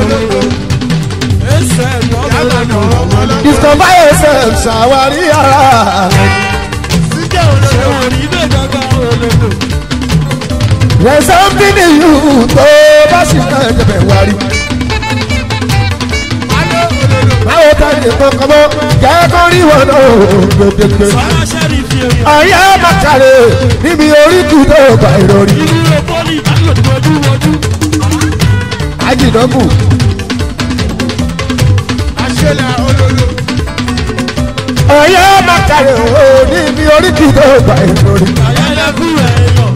Ẹsẹ̀ ọmọlógo. discover yourself ṣàwárí ara Ṣé wò ní bẹ́ẹ̀ gangan ológo? There's something in you tó bá sì máa jẹ̀bẹ̀ wá rí. Báwo ta ni kankan mọ́? Jẹ́ kó rí wọn náà gbẹgbẹgbẹ. Sọ́lá ṣẹ́rí fi èèyàn. Ọ̀yá màkàrè níbi oríkù tó bá ìrọ̀rí. Ìdúró pọ́lì ìdálòdì wojú wojú. Ajìdọ́kù. Ọ̀yá màkàrè o níbi oríkù tó bá ìrọ̀rí. Àyẹ̀lẹ́kù èèyàn.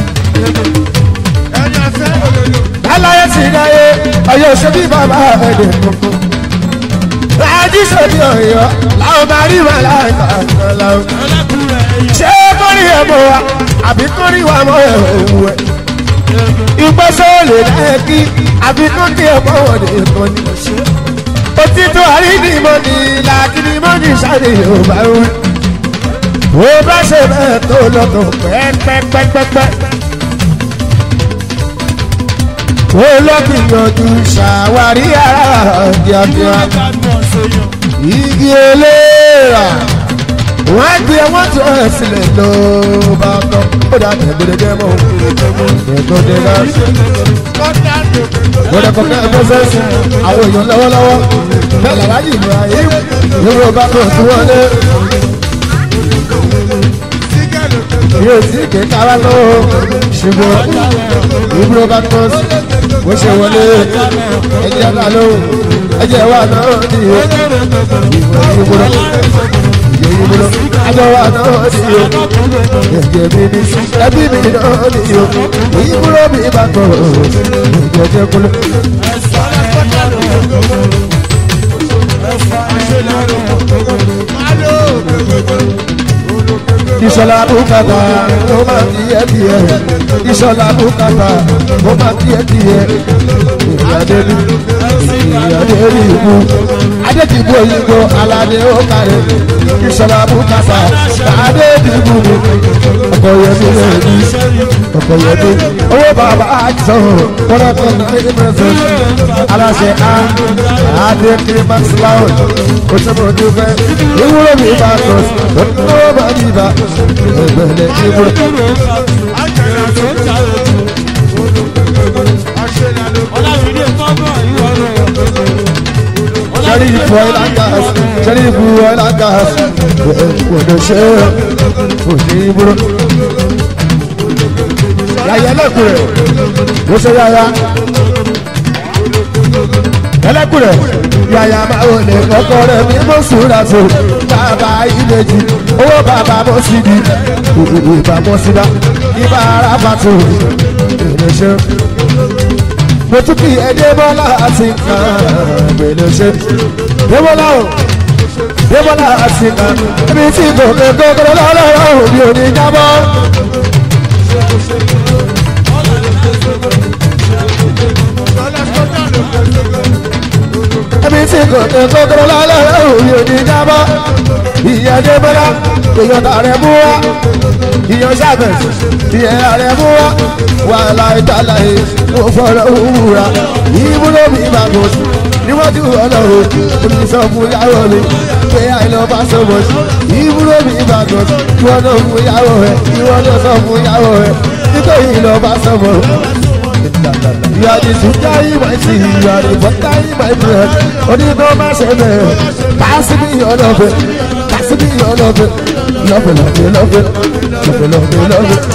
Láláyé ti dáyé ọ̀yọ́ òṣèbí bàbá ẹ̀dẹ̀ kankan. Láàájí sọ̀bí ọ̀yọ́ làwọn máa rí wà láìka kan láwọn. Àyẹ̀lẹ́kù èèyàn. Ṣé kórìí ẹ̀ mọ̀ wa àbí kórìí wa mọ̀ ẹ̀ òwú ẹ̀? Ìgbésẹ̀ ò lè dá ẹ kí àbí kórìí ẹ̀ mọ̀ wọ̀ nìkan ni. Òtítọ́ àrídìmọ̀ ni làkìdìmọ̀ ní sáré Yorùbá wí. Wo bá ṣe bẹ́ẹ̀ tó lọ́tọ̀ pẹ́ẹ́pẹ́pẹ́pẹ́. Wo lọ gbìyànjú ṣàwárí ara kíákíá. Gbádùn ọ̀sẹ̀yàn. Igi eléèrà. Wọ́n á gbé wọ́n tó ẹ̀ sílẹ̀ ló bá tọ́. Ó dà tẹ̀gbọ́dẹ̀ jẹ́ mọ́. Tẹ̀gbọ́dẹ̀ náà. Gbọ́dọ̀ kọ̀ọ̀kan ẹgbẹ́ sẹ́sì. Àwọn èèyàn lọ́wọ́lọ́wọ́. Bẹ́ẹ̀ làwọn yìí ní ayé. Yorùbá bá tó sí wọlé. Yóò sí kéka wá lọ́wọ́. Ṣùgbọ́n ìbúrò bá tó sí. Bó ṣe wọlé. Ẹjẹ́ náà lóhùn. Ẹjẹ́ wà náà nìyó. Ìbúrò ìbúrò àjọ wa náà nìyó. Ẹ̀jẹ̀ mi ni ẹbí mi náà nìyó. Ìbúrò mi bá tọ̀. Ẹ̀jẹ̀ jẹ́ kúlẹ̀. Ìṣọ̀lá bùkátà ló máa di ẹbí ẹ̀. Ìṣọ̀lá bùkátà ló máa di ẹbí ẹ̀. Ìyáde ní ìyáde ní ìbú. Adédìbò òyìnbó aládé ó kárẹ̀. Ìṣọ̀lá bùkátà adé dìbò mi. Ọkọ̀ yẹn mi lè ní. Ọkọ̀ yẹn mi. Owó bàbá àjọ kọ́lá kan náà ní pẹ̀sẹ̀. Aláṣẹ A Adé Kirimax Lounge. Ó ṣe mọ̀ ojú fẹ́. Ìwúrò mi bá tọ̀ sí. Ó bá mi bá. Ẹgbẹ̀lẹ̀ ìwúrò. Ọlámídé kọ́kọ́ ìwọ rẹ̀. Sẹ́rí ìfọ̀ ìlà gas, sẹ́rí ìfọ̀ ìlà gas, òdò ṣe òdì ìbúrò. Yàyà ẹlẹ́kùnrẹ̀, ó ṣe yàyà. Ẹlẹ́kùnrẹ̀, yàyà máa wò lè kọ́kọ́ rẹ̀ ní mọ́sùlá tó. Bàbá ìbejì, owó bàbá mọ́ sí di, ìbá mọ́ sí dá, ìbá ara bàtò, ìrẹsẹ̀ mo tún kí ẹdẹ́bọ́lá àti kan gbèlè ṣe. débọ́lá o débọ́lá àti kan ibi tí gòkè gòkè lọ́lọ́rọ́ òbí òní jábọ́. ibi tí gòkè gòkè lọ́lọ́rọ́ òbí òní jábọ́. ìyẹn débọ́lá èèyàn tààrẹ mú wá ìyẹn sábẹ̀ ìyẹn ààrẹ mú wá wàhálà ìtàlà yìí mo fọ̀rọ̀ òwúra ìbúrò mi bá bọ̀ sí níwájú ọlọ́run omi sọ fún yàwó mi pé àìlọ́ bá sọ̀bọ̀ sí ìbúrò mi bá bọ̀ sí ìwọ náà fún yàwó rẹ ìwọ náà sọ fún yàwó rẹ nítorí ìlọ bá sọ̀bọ̀ You are the sugar in my tea, you are the butter in my bread. Only no man say me, pass me your love, pass me your love, love it, love it, love it, love it, love it, love it.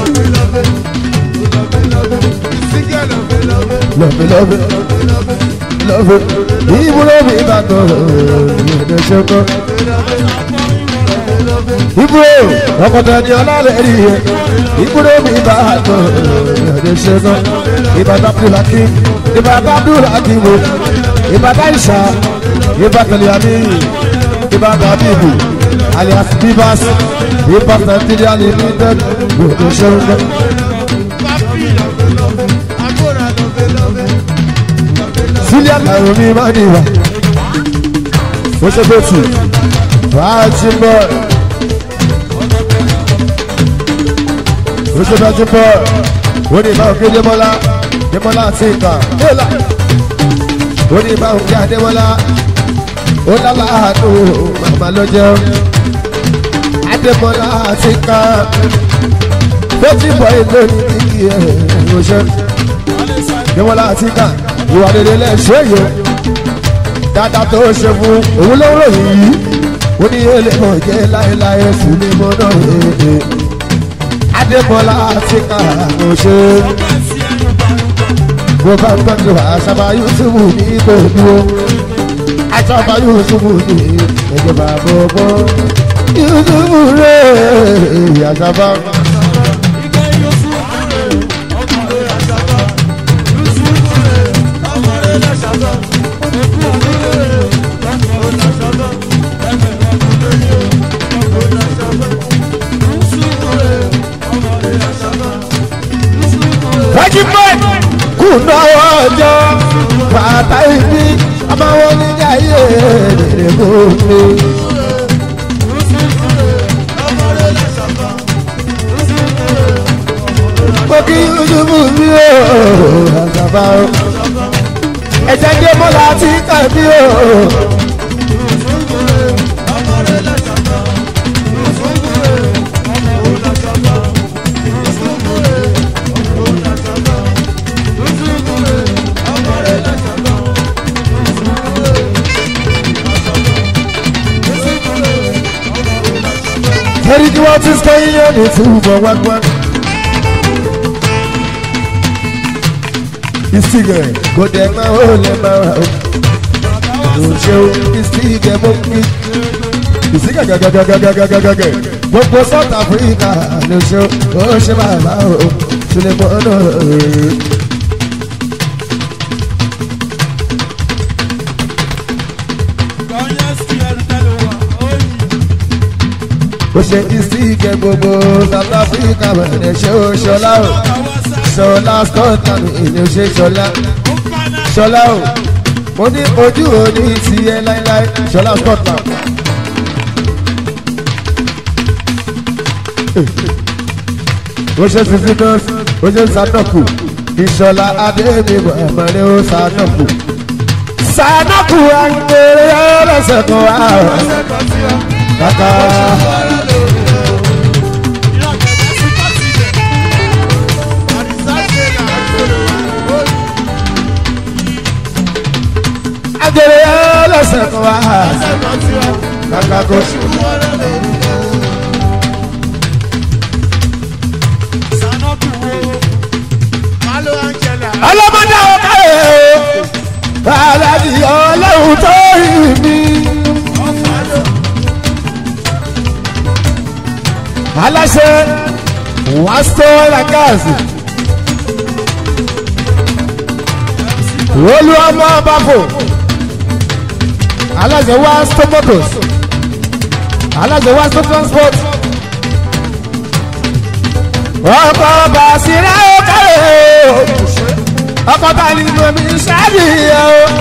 love it, love it, love it. Ibùdó mi bá tọ̀ ẹ̀ẹ́dẹ̀ ṣẹ́kọ̀. Ibùdó ọkọ̀tà ni ọlọ́lẹ̀ rí ẹ̀. Ibùdó mi bá tọ̀ ẹ̀ẹ́dẹ̀ ṣẹ́kọ̀. Ìbàdàn Abdulhaki, Ìbàdàn Abdulhaki wo, Ìbàdàn Ìṣà, Ìbàdàn Yami, Ìbàdàn Abibu, alias Bibas, Ìbàdàn Nàìjíríà Limited, ẹ̀ẹ́dẹ̀ ṣẹ́kọ̀. sílẹ̀ àtàwọn mi máa ní ìwà. ó ṣe bó tù fàájì bọ̀. ó ṣe fàájì bọ̀. ó ní ìbáwò kí Démọ́lá Démọ́lá àti ìkà éèlà. ó ní ìbáwò kí Adémọ́lá ó lálá àánú màmá ló jẹun. Adémọ́lá àti ìkà tó ti bọ̀ èlò ní kíkì ẹ̀ ìránṣẹ́ ìwọ́n láti kà ìwà rere lẹ́ṣẹ̀ yìí dáadáa tó ṣe fún òun ló ń ròyìn yìí ó ní èlé mọ̀ jẹ́ láéláé sùn ní mọ́ náà èdè adébọlá ti kà ló ṣe bó bá ń gbọ́dọ̀ àṣàbà yusufu ní gbòdúró àṣàbà yusufu ní ẹ̀jẹ̀ bàbá ọgbọ́n yusufu rẹ̀ àṣàbà. Regiment kùnà ọjọ́ bàtà ibi àmàwọn oníjà yé èrè gbòmí. Mo kí Yusufu mi ò àgbàbà o. Ẹ̀jẹ̀ dé mọ́lá tí kàbí o. Torí kí wọ́n ti sọ iye ní túbọ̀ wágbá. Ìsìgẹ̀ kò dẹ̀ máa ó lè máa rà ó. Kò ṣe o, ìsìgẹ̀ mọ́ kí. Ìsìgẹ̀ gàgàgàgàgàgàgàgà. Gbogbo South Africa ló ṣe ó ṣe bàbá o. Ṣùlẹ̀ mọ́ náà rèé. ó ṣe ìsìnkẹ gbogbo south africa bẹ̀rẹ̀ ṣe ó ṣọlá o ṣọlá scotland ìlú ṣe ṣọlá ṣọlá o mo ní ojú òní tiẹ̀ láíláí ṣọlá scotland. ó ṣe sisi náà ó ṣe sanoku ìṣọlá adébíyẹ ẹ̀mọ́lẹ́ ó sanoku sanoku àgbèrè ọlọ́sẹ̀ kan wá kàkà. Agere ọlọ́sẹ̀ kan wá. Kàkà kò sí. Ọlọ́mọdé ọ̀ká ẹ̀ o. Aláàbí ọlọ́run tó rí mi. Aláṣẹ wàásù làkàzì. Olú ọmọ bàbò aláṣẹ wá stomotos aláṣẹ wá sto transport ọkọ̀ bàṣírà ọkọ̀rẹ́ o ọkọ̀ bá nínú omi ṣáàbì o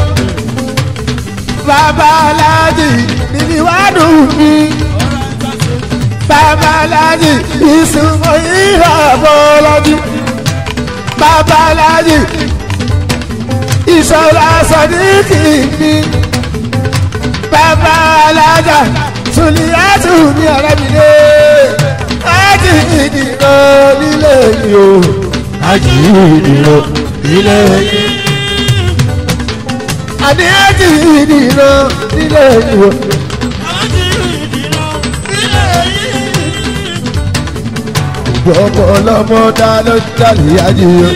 bàbá aláàjì nínú ìwádùn mi bàbá aláàjì ìsúnmọ́ ìràbọ̀ lọ́dún bàbá aláàjì ìṣọ̀lá sọ̀díkì mi bàbá alájà sùlìyàtù ní ọ̀rẹ́ mi lé ájì ìdìbò nílé yìí o ájì ìdìbò nílé yìí àní ájì ìdìbò nílé yìí o. gbogbo ọlọ́mọ dá ló dálé ájì o.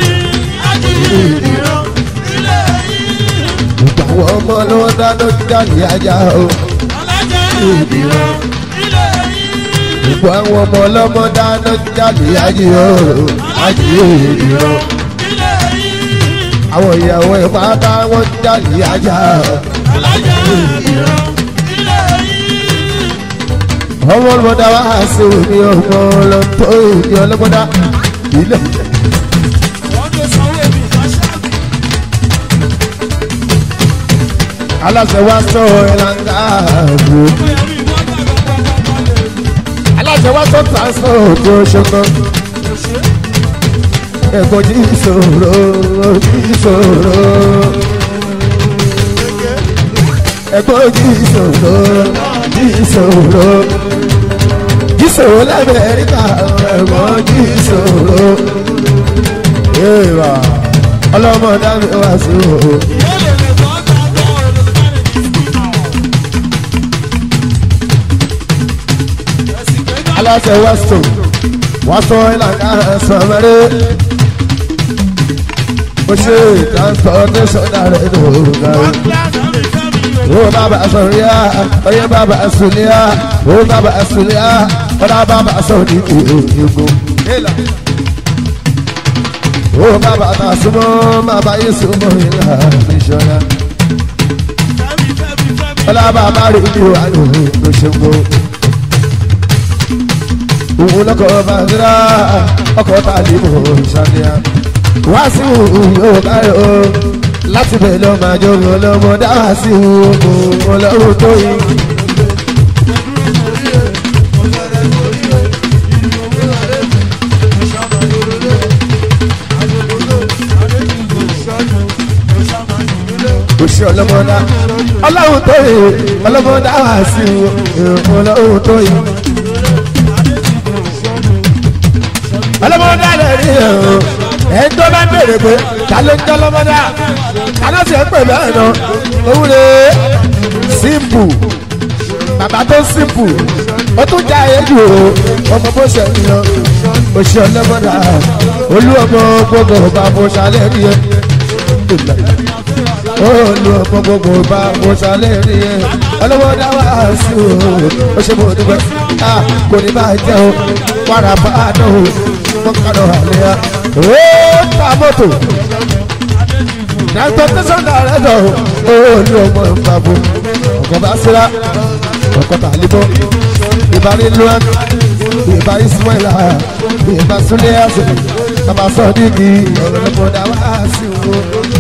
gbogbo àwọn ọmọ ló dá ló dálé ajá o. gbogbo àwọn ọmọ ọlọ́mọ dá ló dálé ájì o. ájì ìdìbò. àwọn ìyàwó ìpátá wọn dálé ajá o. ọmọ ọlọ́mọdá wá sí òní ọmọ ọlọ́tọ́ ìdí ọlọ́mọdá ilé. aláṣẹ wa sọ ẹlànga ààbò aláṣẹ wa sọ transport tó ṣọkan ẹ̀gbọ́n jí ìṣòro jí ìṣòro ẹ̀gbọ́n jí ìṣòro jí ìṣòro jí sòrò lamẹ́ríkà ẹ̀gbọ́n jí sòrò. Èèwà ọlọ́mọ dábì wá sí o. aláṣẹ wẹ́stò wọ́n sọ ìlànà sọmọdé. ó ṣe transportation rẹ̀ lóògùn o baba sọ̀ríà oyè baba sùnìà o baba sùnìà ọ̀dà baba sọ̀rí ìgbò. o baba ta súnmọ́ baba yìí súnmọ́ ìlà ìṣọ̀ra. ọ̀dà baba rí ní wàlú lóṣogbo. òun lọkọ̀ bàtírà ọkọ̀ tàbí mò ń ṣàlẹ́yà. wá sí òun yóò káyọ̀ o láti bẹ̀ lọ máa jọ̀rọ̀ lọ́mọ dáhà sí ogun ọlọ́run tó yí. òṣì ọlọ́mọdá ọlọ́run tó yí ọlọ́mọ dáhà sí ogun ọlọ́run tó yí. ọlọ́mọdá lè rí ẹ̀rọ ẹni tó bá bèrè pé ta ló ń jẹ́ ọlọ́mọdá ta ló sì ń pè bẹ́ẹ̀ náà òun lè simple bàbá tó simple ó tún já èjì o ọmọ bó ṣe ń lọ òṣì ọlọ́mọdá olú ọmọ gbogbo bá mo ṣàlẹ̀ rí ẹ olú ọmọ gbogbo bá mo ṣàlẹ̀ rí ẹ ọlọ́mọdá wà sí o ó ṣe mo dúpẹ́ kò ní bá jẹ́ o wàrà bá a dán o mọ́kànlá àlẹ́ yá ó ta mọ́tò dàgbà tẹsán dàrẹ dọ ó ní ọmọ ìfàbọ ọkọ bá síra ọkọ tàlíbọ ìbárí luwan ìbá ismaila ìbá súnlé àṣẹ bàbá sọdíkì ọlọpọdà wá sí wo.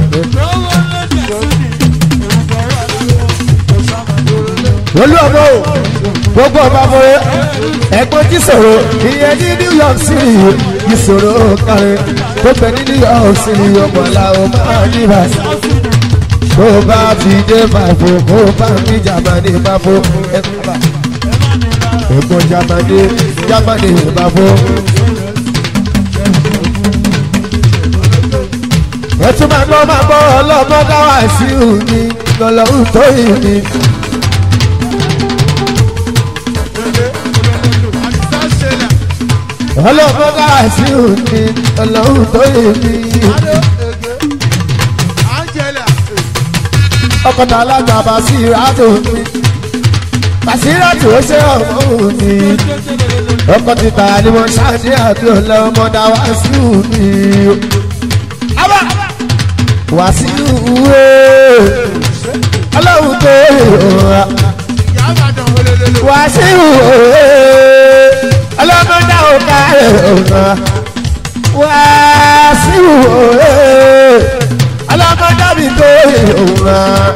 olú ọmọ o gbogbo ọba bọrẹ ẹ̀gbọ́n tí sọ̀rọ̀ ìyẹn ní new york city ìṣòro kárí tó bẹ ní new york city ọmọ làwọn máa níbà tó bá ti dé bàbò kó bá mi jàmánì bàbò ẹ̀gbọ́n jàmánì jàmánì bàbò. ẹtú máa gbọ́ máa gbọ́ ọlọ́mọ dáwà sí òní lọ́lọ́run tó yìí ni. ọlọ́mọ dáwà sí òní lọ́lọ́run tó yìí ni. ọkọ̀tà alága basiratu mi basiratu ó ṣe ọmọ òní. ọkọ̀ títà ni mo ṣáàdì àti ọlọ́mọ dáwà sí òní wàsíù wé ọlọ́run tó yòòrà wàsíù wé ọlọ́mọdé òkà yòòrà wàsíù wé ọlọ́mọdé mi tó yòòrà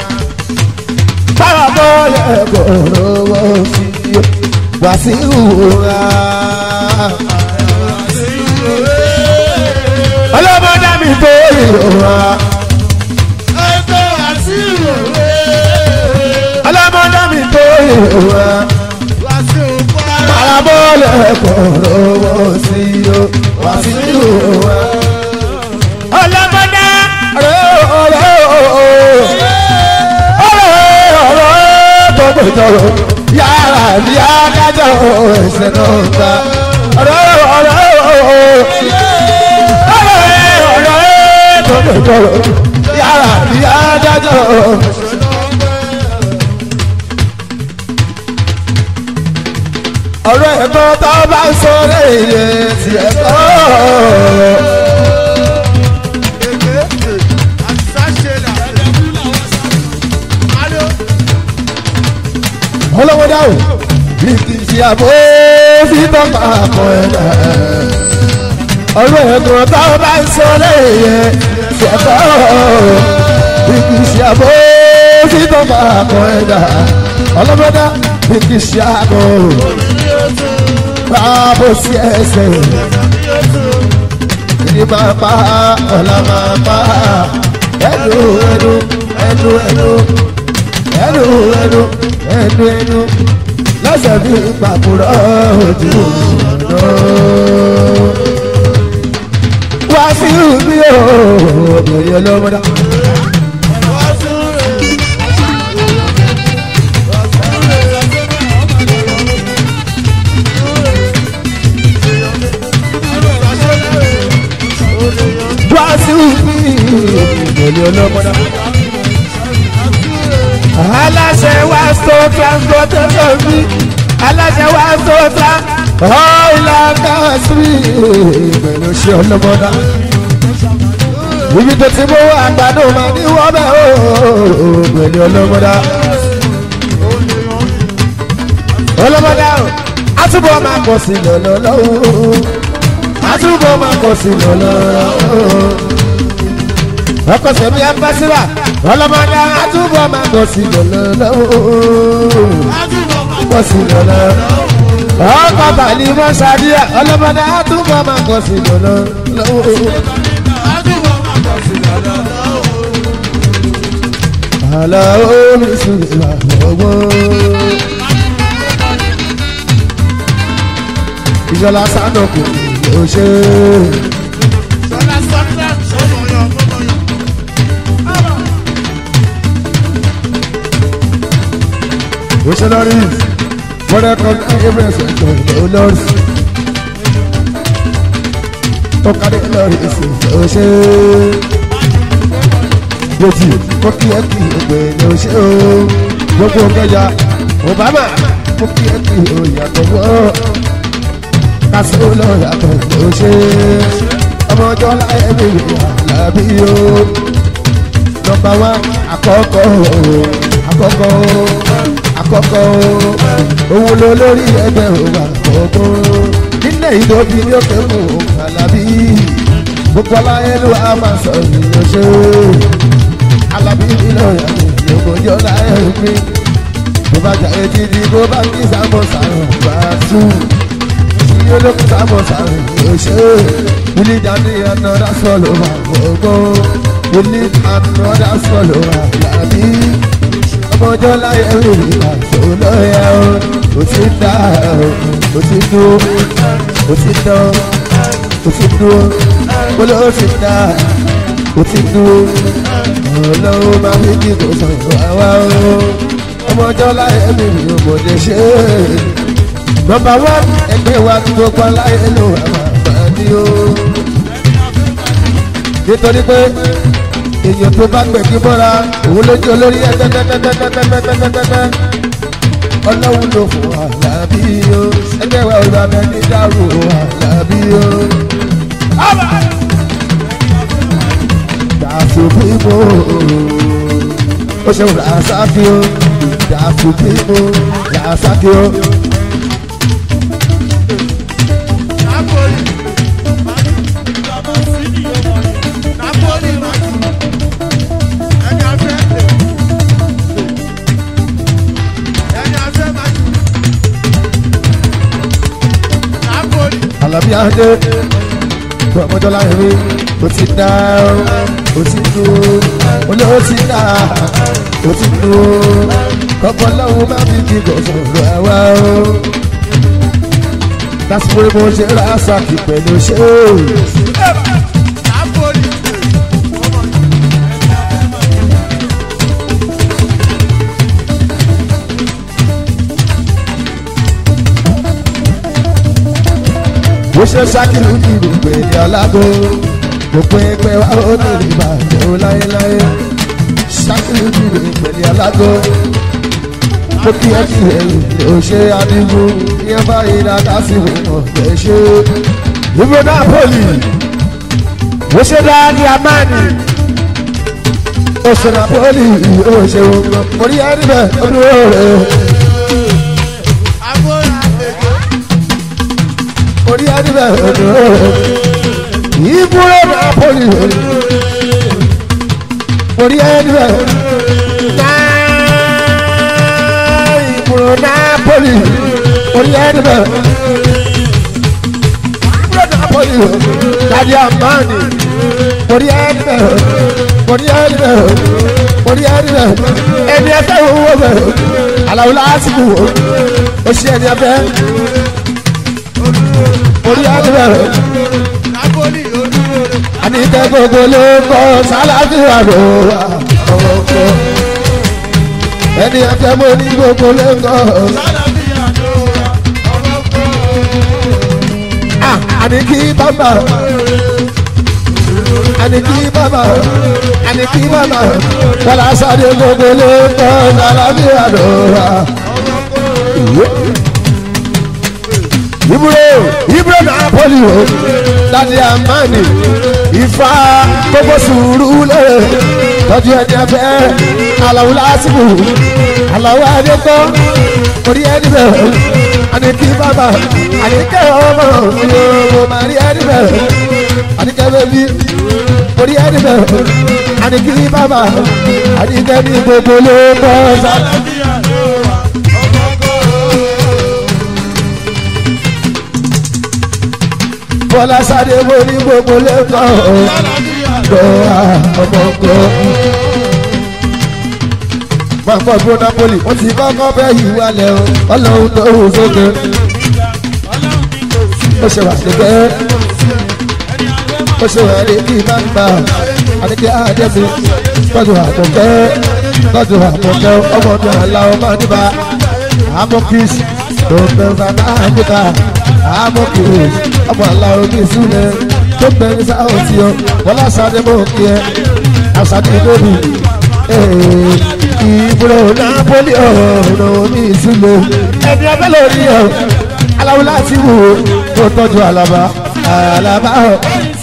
báwa bọ́ lẹ́kọ̀ọ́ lọ́wọ́ sí wàsíù wé ọlọ́mọdé mi tó yòòrà. ọlọ́mọdé mi tó ìwà parabọ́ọ̀lù ẹ̀kọ́ lọ́wọ́ sí o wá sí ìwà. ọlọ́mọdé ọ̀rẹ́ ọ̀rẹ́ ọ̀rẹ́ ọ̀rẹ́ tó gbẹ̀jọ̀rọ̀ yàrá ní adájọ́ ẹ̀sẹ̀ náà ta ọ̀rẹ́ ọ̀rẹ́ ọ̀rẹ́ ọ̀rẹ́ tó gbẹ̀jọ̀rọ̀ yàrá ní adájọ́ ẹ̀sẹ̀ náà ta. ọ̀rọ̀ ẹ̀gbọ́n tó bá ń sọ̀rọ̀ èyẹ ti ẹ̀kọ́. ọlọ́wọ́ dáhùn bí kì í ṣe àbó fi tọ́ka àpọ̀ ẹ̀dá. ọ̀rọ̀ ẹ̀gbọ́n tó bá ń sọ̀rọ̀ èyẹ ti ẹ̀kọ́. bí kì í ṣe àbó fi tọ́ka àpọ̀ ẹ̀dá. ọlọ́wọ́ dá bí kì í ṣe àbó báàbò sí ẹsẹ̀ ní máa pa ọ̀la máa pa ẹnu ẹnu ẹnu ẹnu ẹnu ẹnu ẹnu ẹnu lẹ́sẹ̀ bí pàkúrọ̀ ojú ọ̀nà. wá sí ibi o obìnrin olómọdá. wá sí ibi obìnrin olómọdá. aláṣẹ wá tó transportation bí aláṣẹ wá tó tra ọ̀ìlà káàsì pẹ̀lú ṣe ọlọ́mọdá. ibi tó ti mú àgbàdo máa ní wọ́n bẹ̀ ó pẹ̀lú ọlọ́mọdá. ọlọ́mọdá o àtúbọ̀ máa kọ̀ sí lọ́lọ́lọ́wọ́ àtúbọ̀ máa kọ̀ sí lọ́lọ́lọ́wọ́ ọkọ sẹmi abasira ọlọmọdé àtúbọ̀ máa kọ̀ sí lọ́lọ́lọ́wọ́ kọ̀ sí lọ́lọ́lọ́wọ́ ọkọ bàálí mọ́ sàdíà ọlọmọdé àtúbọ̀ máa kọ̀ sí lọ́lọ́lọ́wọ́. àlà omi sùn ìlànà ìjọba sànùkù ló ṣe missionaries wọ́n kọ́ every sector ló lọ́rùs ó kárí lọ́rùs ló ṣe yòtì mo kí ẹ kí ẹgbẹ́ ló ṣe o gbogbo kẹjà obama mo kí ẹ kí o yàtọ̀ wọ́ kásìó lọ yàtọ̀ ló ṣe ọmọ ọjọ́ láyé mi làbí o nọmba wa àkọ́kọ́ àkọ́kọ́ àkọ́kọ́ owó ló lórí ẹgbẹ́ òwò àkọ́kọ́ nílẹ̀ ìdòbí ní òkè mú alábí gbogbo aláyé ló wà máa sọ ìyẹn ṣe alábí nílò ìyàwó ìyókòjọ́ láyé mi bó bá jà etí di bó bá kí sábọ̀ sàrùn bá tú tí olókùn sábọ̀ sàrùn yóò ṣe wílí dání another swallow àkọ́kọ́ wílí another swallow àlàbí ọmọjọ́ láyé rí àṣọ lọ́yà o ó ti dá o ti dúró ó ti dán ó ti dúró kóló ó ti dá ó ti dúró ọlọ́run máa fi kí kò sọ̀rọ̀ àwa o ọmọjọ́ láyé rí ọmọdé ṣe nọmba wán ẹgbẹ́ wa tí gbogbo aláyé ló wà máa ní o nítorí pé èèyàn tó bá gbẹ̀ kí bọ́ra òun lójú olórí ẹgbẹ́gbẹ́gbẹ́gbẹ́gbẹ́gbẹ́gbẹ́ ọlọ́run ló fún àlàbí o ẹgbẹ́ wa ò rà mẹ́ni dárò àlàbí o. dàsù bímọ ó ṣe wùrà sáfì o dàsù bímọ rà sáfì o. Àlàbí adé ọmọdọ́lá ẹ̀rí ó ti dá ó ti dúró olówó ti dá ó ti dúró kọ́kọ́ lọ́wọ́ má fi kí gọ̀ọ̀sọ̀rọ̀ àwa o. lásìkò mo ṣe ra sàkì pẹ̀lú ṣé o. bó ṣe ṣàkìlù kìlù pé ní alágò gbogbo ẹgbẹ́ wa ó ní ìbàjẹ́ ó láéláé ṣàkìlù kìlù pé ní alágò ó kí ẹ kí ẹ lè ṣe adigun kí ẹ bá yìí dáadáa sí wọn lè ṣe. ìbò napoli bó ṣe dáadé amáni ó ṣe napoli ó ṣe wọn orí ẹni bẹ́ẹ̀ ó dúró rẹ̀. orí adìbẹ̀ ọ̀dọ̀ ìbúrò napoli orí adìbẹ̀ ìbúrò napoli orí adìbẹ̀ ìbúrò napoli dadi amani orí adìbẹ̀ orí adìbẹ̀ orí adìbẹ̀ ẹni ẹsẹ̀ wo wo bẹ̀ alawula asibu wo. ó ṣe ẹni abẹ́ orí àdúrà Napoli olúwore. àníkẹ́ gbogbo ló kọ́ sálàfíà ló wà ọkọ̀ ẹni abẹ́ mo ní gbogbo ló kọ́ Sálàbíà ló wà ọmọ kọ́. àníkí bàbá àníkí bàbá àníkí bàbá wàlá sáré gbogbo ló kọ́ sálàfíà ló wà. Ibro Ibro Napoli o Dadi Amani Ifá gbogbo sùúrù lè tọ́jú ẹni ẹfẹ́ Aláwo lásìkò Aláwo Adékọ́ orí ẹni bẹ̀rẹ̀ Àníkí bàbá Àníkẹ́ ọmọ yòówó màrí ẹni bẹ̀rẹ̀ Àníkẹ́ bẹ́bí orí ẹni bẹ̀rẹ̀ Àníkí bàbá Àníkẹ́ ní gbogbo ló kọ́ sá. Sálàbíà ló wà ọmọ kọ́. Bọ́lá sáré mo ní gbogbo ló kọ́ Sálàbíà ló gbọ́ ọmọkọ. Máa kọ́ dúró Napoli, wọ́n ti kọ́kọ́ fẹ́ yí wálẹ̀ o, ọlọ́run tó hù sókè. Ọlọ́run ní kò sí Ó ṣe wà nígbẹ́, ẹni àgbẹ̀ máa ó ṣe wà ní kí máa ń gbà. Àdékẹ́ Adébí, tọ́jú àmọ̀kẹ́, tọ́jú àmọ̀kẹ́, ọmọ mi àlá ọmọ níbà. Amokis, tó bẹ̀rù bàbá àdìbà. Amokis, ọmọ àlá omi ìsúlẹ̀, tó bẹ̀rù sáwọn tí o, wọ́n lásàdé mọ̀ kí ẹ, àṣàdé lóbi. Ìbúrò Napoli ọ̀rọ̀ omi ìsúlẹ̀, ẹni abẹ́ lórí ọ̀, aláwo láti wò ó, tó tọ́jú àlàbà, àlàbà ọ̀.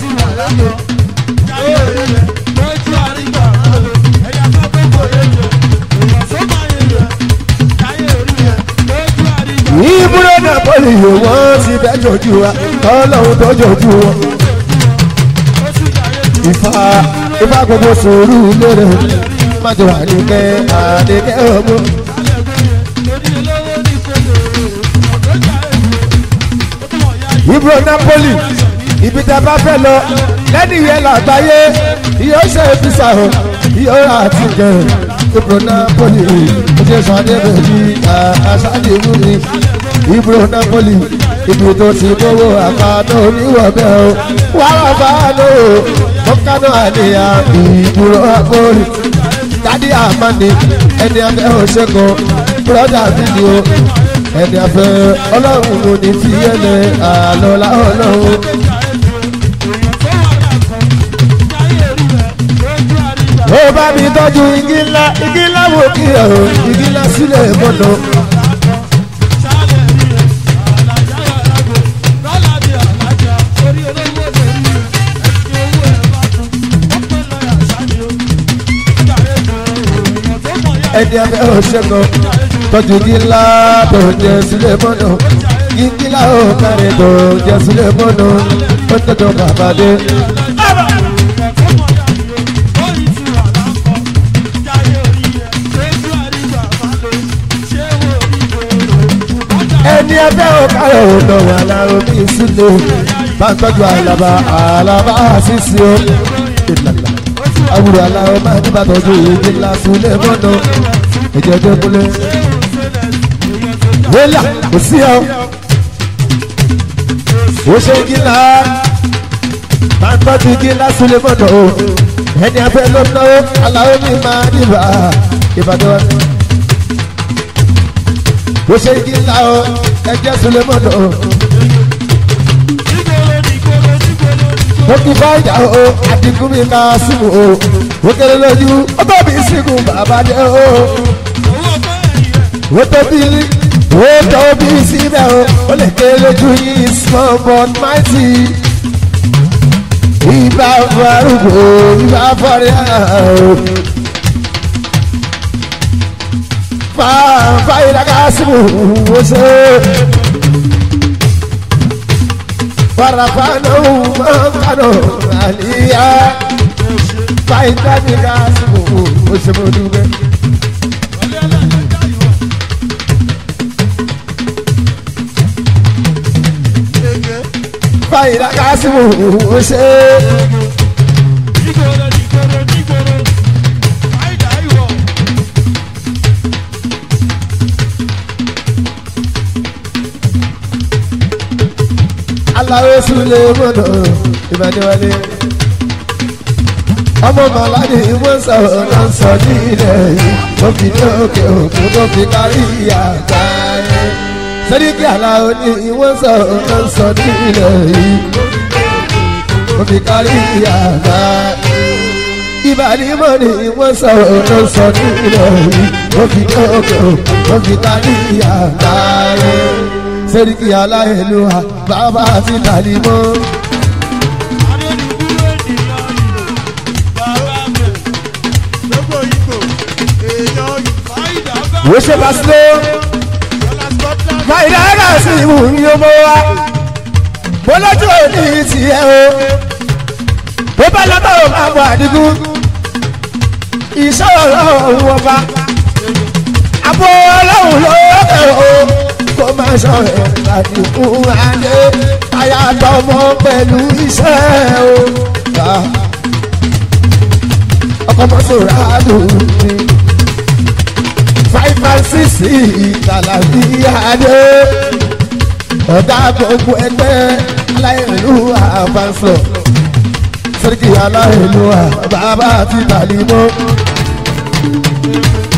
lójú àrígbà ẹ̀yà tó tó kò yé jẹ èèyàn tó máa yé jẹ káyé orí yẹ lójú àrígbà. ìbúrò Napoli yìí wọ́n ti bẹ́ jọjú wa ọlọ́run tó jọjú wọn. ó sì káyé jù Ifá Ifá gbogbo sùúrù lérè májò àdìgẹ́ àdìgẹ́ ọmọ. lórí olówó ní kòtò ọ̀dọ́ káyé jù ó tún wọ̀ yá yìí. ìbúrò Napoli ibi tá a bá fẹ́ lọ lẹ́nu ìyẹn làgbáyé yóò ṣe fisa o yóò rà àti jẹ ìbúrò Napoli oṣù sàdé bèbí àṣàdé múni ìbúrò Napoli ibi tó ti gbowó àpàdé oníwọ̀bẹ o wàrà bá a lò ó mọ́kánná àníyá ìbúrò Napoli dádì àmàní ẹni abẹ́ òṣèkọ̀ bùrọ̀dà fídíò ẹni afẹ́ ọlọ́run kò ní fi ẹlẹ́ àlọ́lá ọlọ́run. ó bá mi tọ́jú igi ńlá igi ńlá wò kí ọ̀rọ̀ igi ńlá sílẹ̀ mọ́nà. ẹni abẹ́ òṣèkọ̀ tọ́jú igi ńlá tó jẹ sílẹ̀ mọ́nà. igi ńlá ó kárẹ̀ tó jẹ sílẹ̀ mọ́nà. ó tọ́jú bàbá dé. ẹni ẹgbẹ́ ọ̀kárẹ̀ ọ̀dọ̀ wà lára omi ìsúlẹ̀ bá ń tọ́jú àlàbà àlàbà àṣìṣe o. ìlàlà àwùrọ̀ aláwọ̀ máa ń bá tọ́jú ìdí ńlá súlẹ̀ mọ́nà ẹ̀jẹ̀ tó kúlẹ̀. wẹ́là kò sí ọ. ó ṣe igi ńlá bá ń tọ́jú igi ńlá súlẹ̀ mọ́nà o. ẹni abẹ́ ló náwó aláwọ̀ mi máa dìbà ìbàdàn ó ṣe igi ńlá o ẹjẹ sulemọdọ o mo kí fáyà o àdínkù mi ká símù o ó kéré lójú ó bá mi sígun bàbá dé o ó tóbi ó tóbi síbẹ̀ o ó lè kéré lójú yìí small but mighty ìbá farúgbó ìbá fọrí o. fàyíra kásìmù wọ́sẹ̀. Farafana mọ̀nkánò àlìyá. Fàyíra mi kásìmù wọ́sẹ̀ mo dúpẹ́. Fàyíra kásìmù wọ́sẹ̀. aláwọ̀ sílẹ̀ mọ́nà ìbàdíwálé. ọmọ màláde wọ́n sọ̀rọ̀ náà sọ ní ilẹ̀ yìí wọ́n fi ní òkè òkun tó fi kárí àgbáyé. sẹ́ríkì aláwọ̀ ni wọ́n sọ̀rọ̀ náà sọ ní ilẹ̀ yìí wọ́n fi kárí àgbáyé. ìbàdí mọ́ ni wọ́n sọ̀rọ̀ náà sọ ní ilẹ̀ yìí wọ́n fi ní òkè òkun tó fi kárí àgbáyé sẹ́ríkì aláìlúwa bàbá àti tàlímọ́. wo ṣe bá sílé fàyídà ẹ̀ka sí ìmú ní ọmọ wa mo lójú òní tiẹ̀ o bó bá lọ́tọ̀ ò máa bọ̀ àdínkù iṣẹ́ ọlọ́run wọn bá àbọ̀ ọlọ́run lókè o kó máa ṣọ̀rẹ́ láti fún adé ayàtọ̀mọ pẹ̀lú iṣẹ́ o. ọkọ̀ mọ́tòrá dùn mí. five and six ìtàlàbí adé. ọ̀gá gbogbo ẹgbẹ́ aláìlú àbánsọ̀. sẹ́ríkì aláìlú bàbá àti tàlímọ́.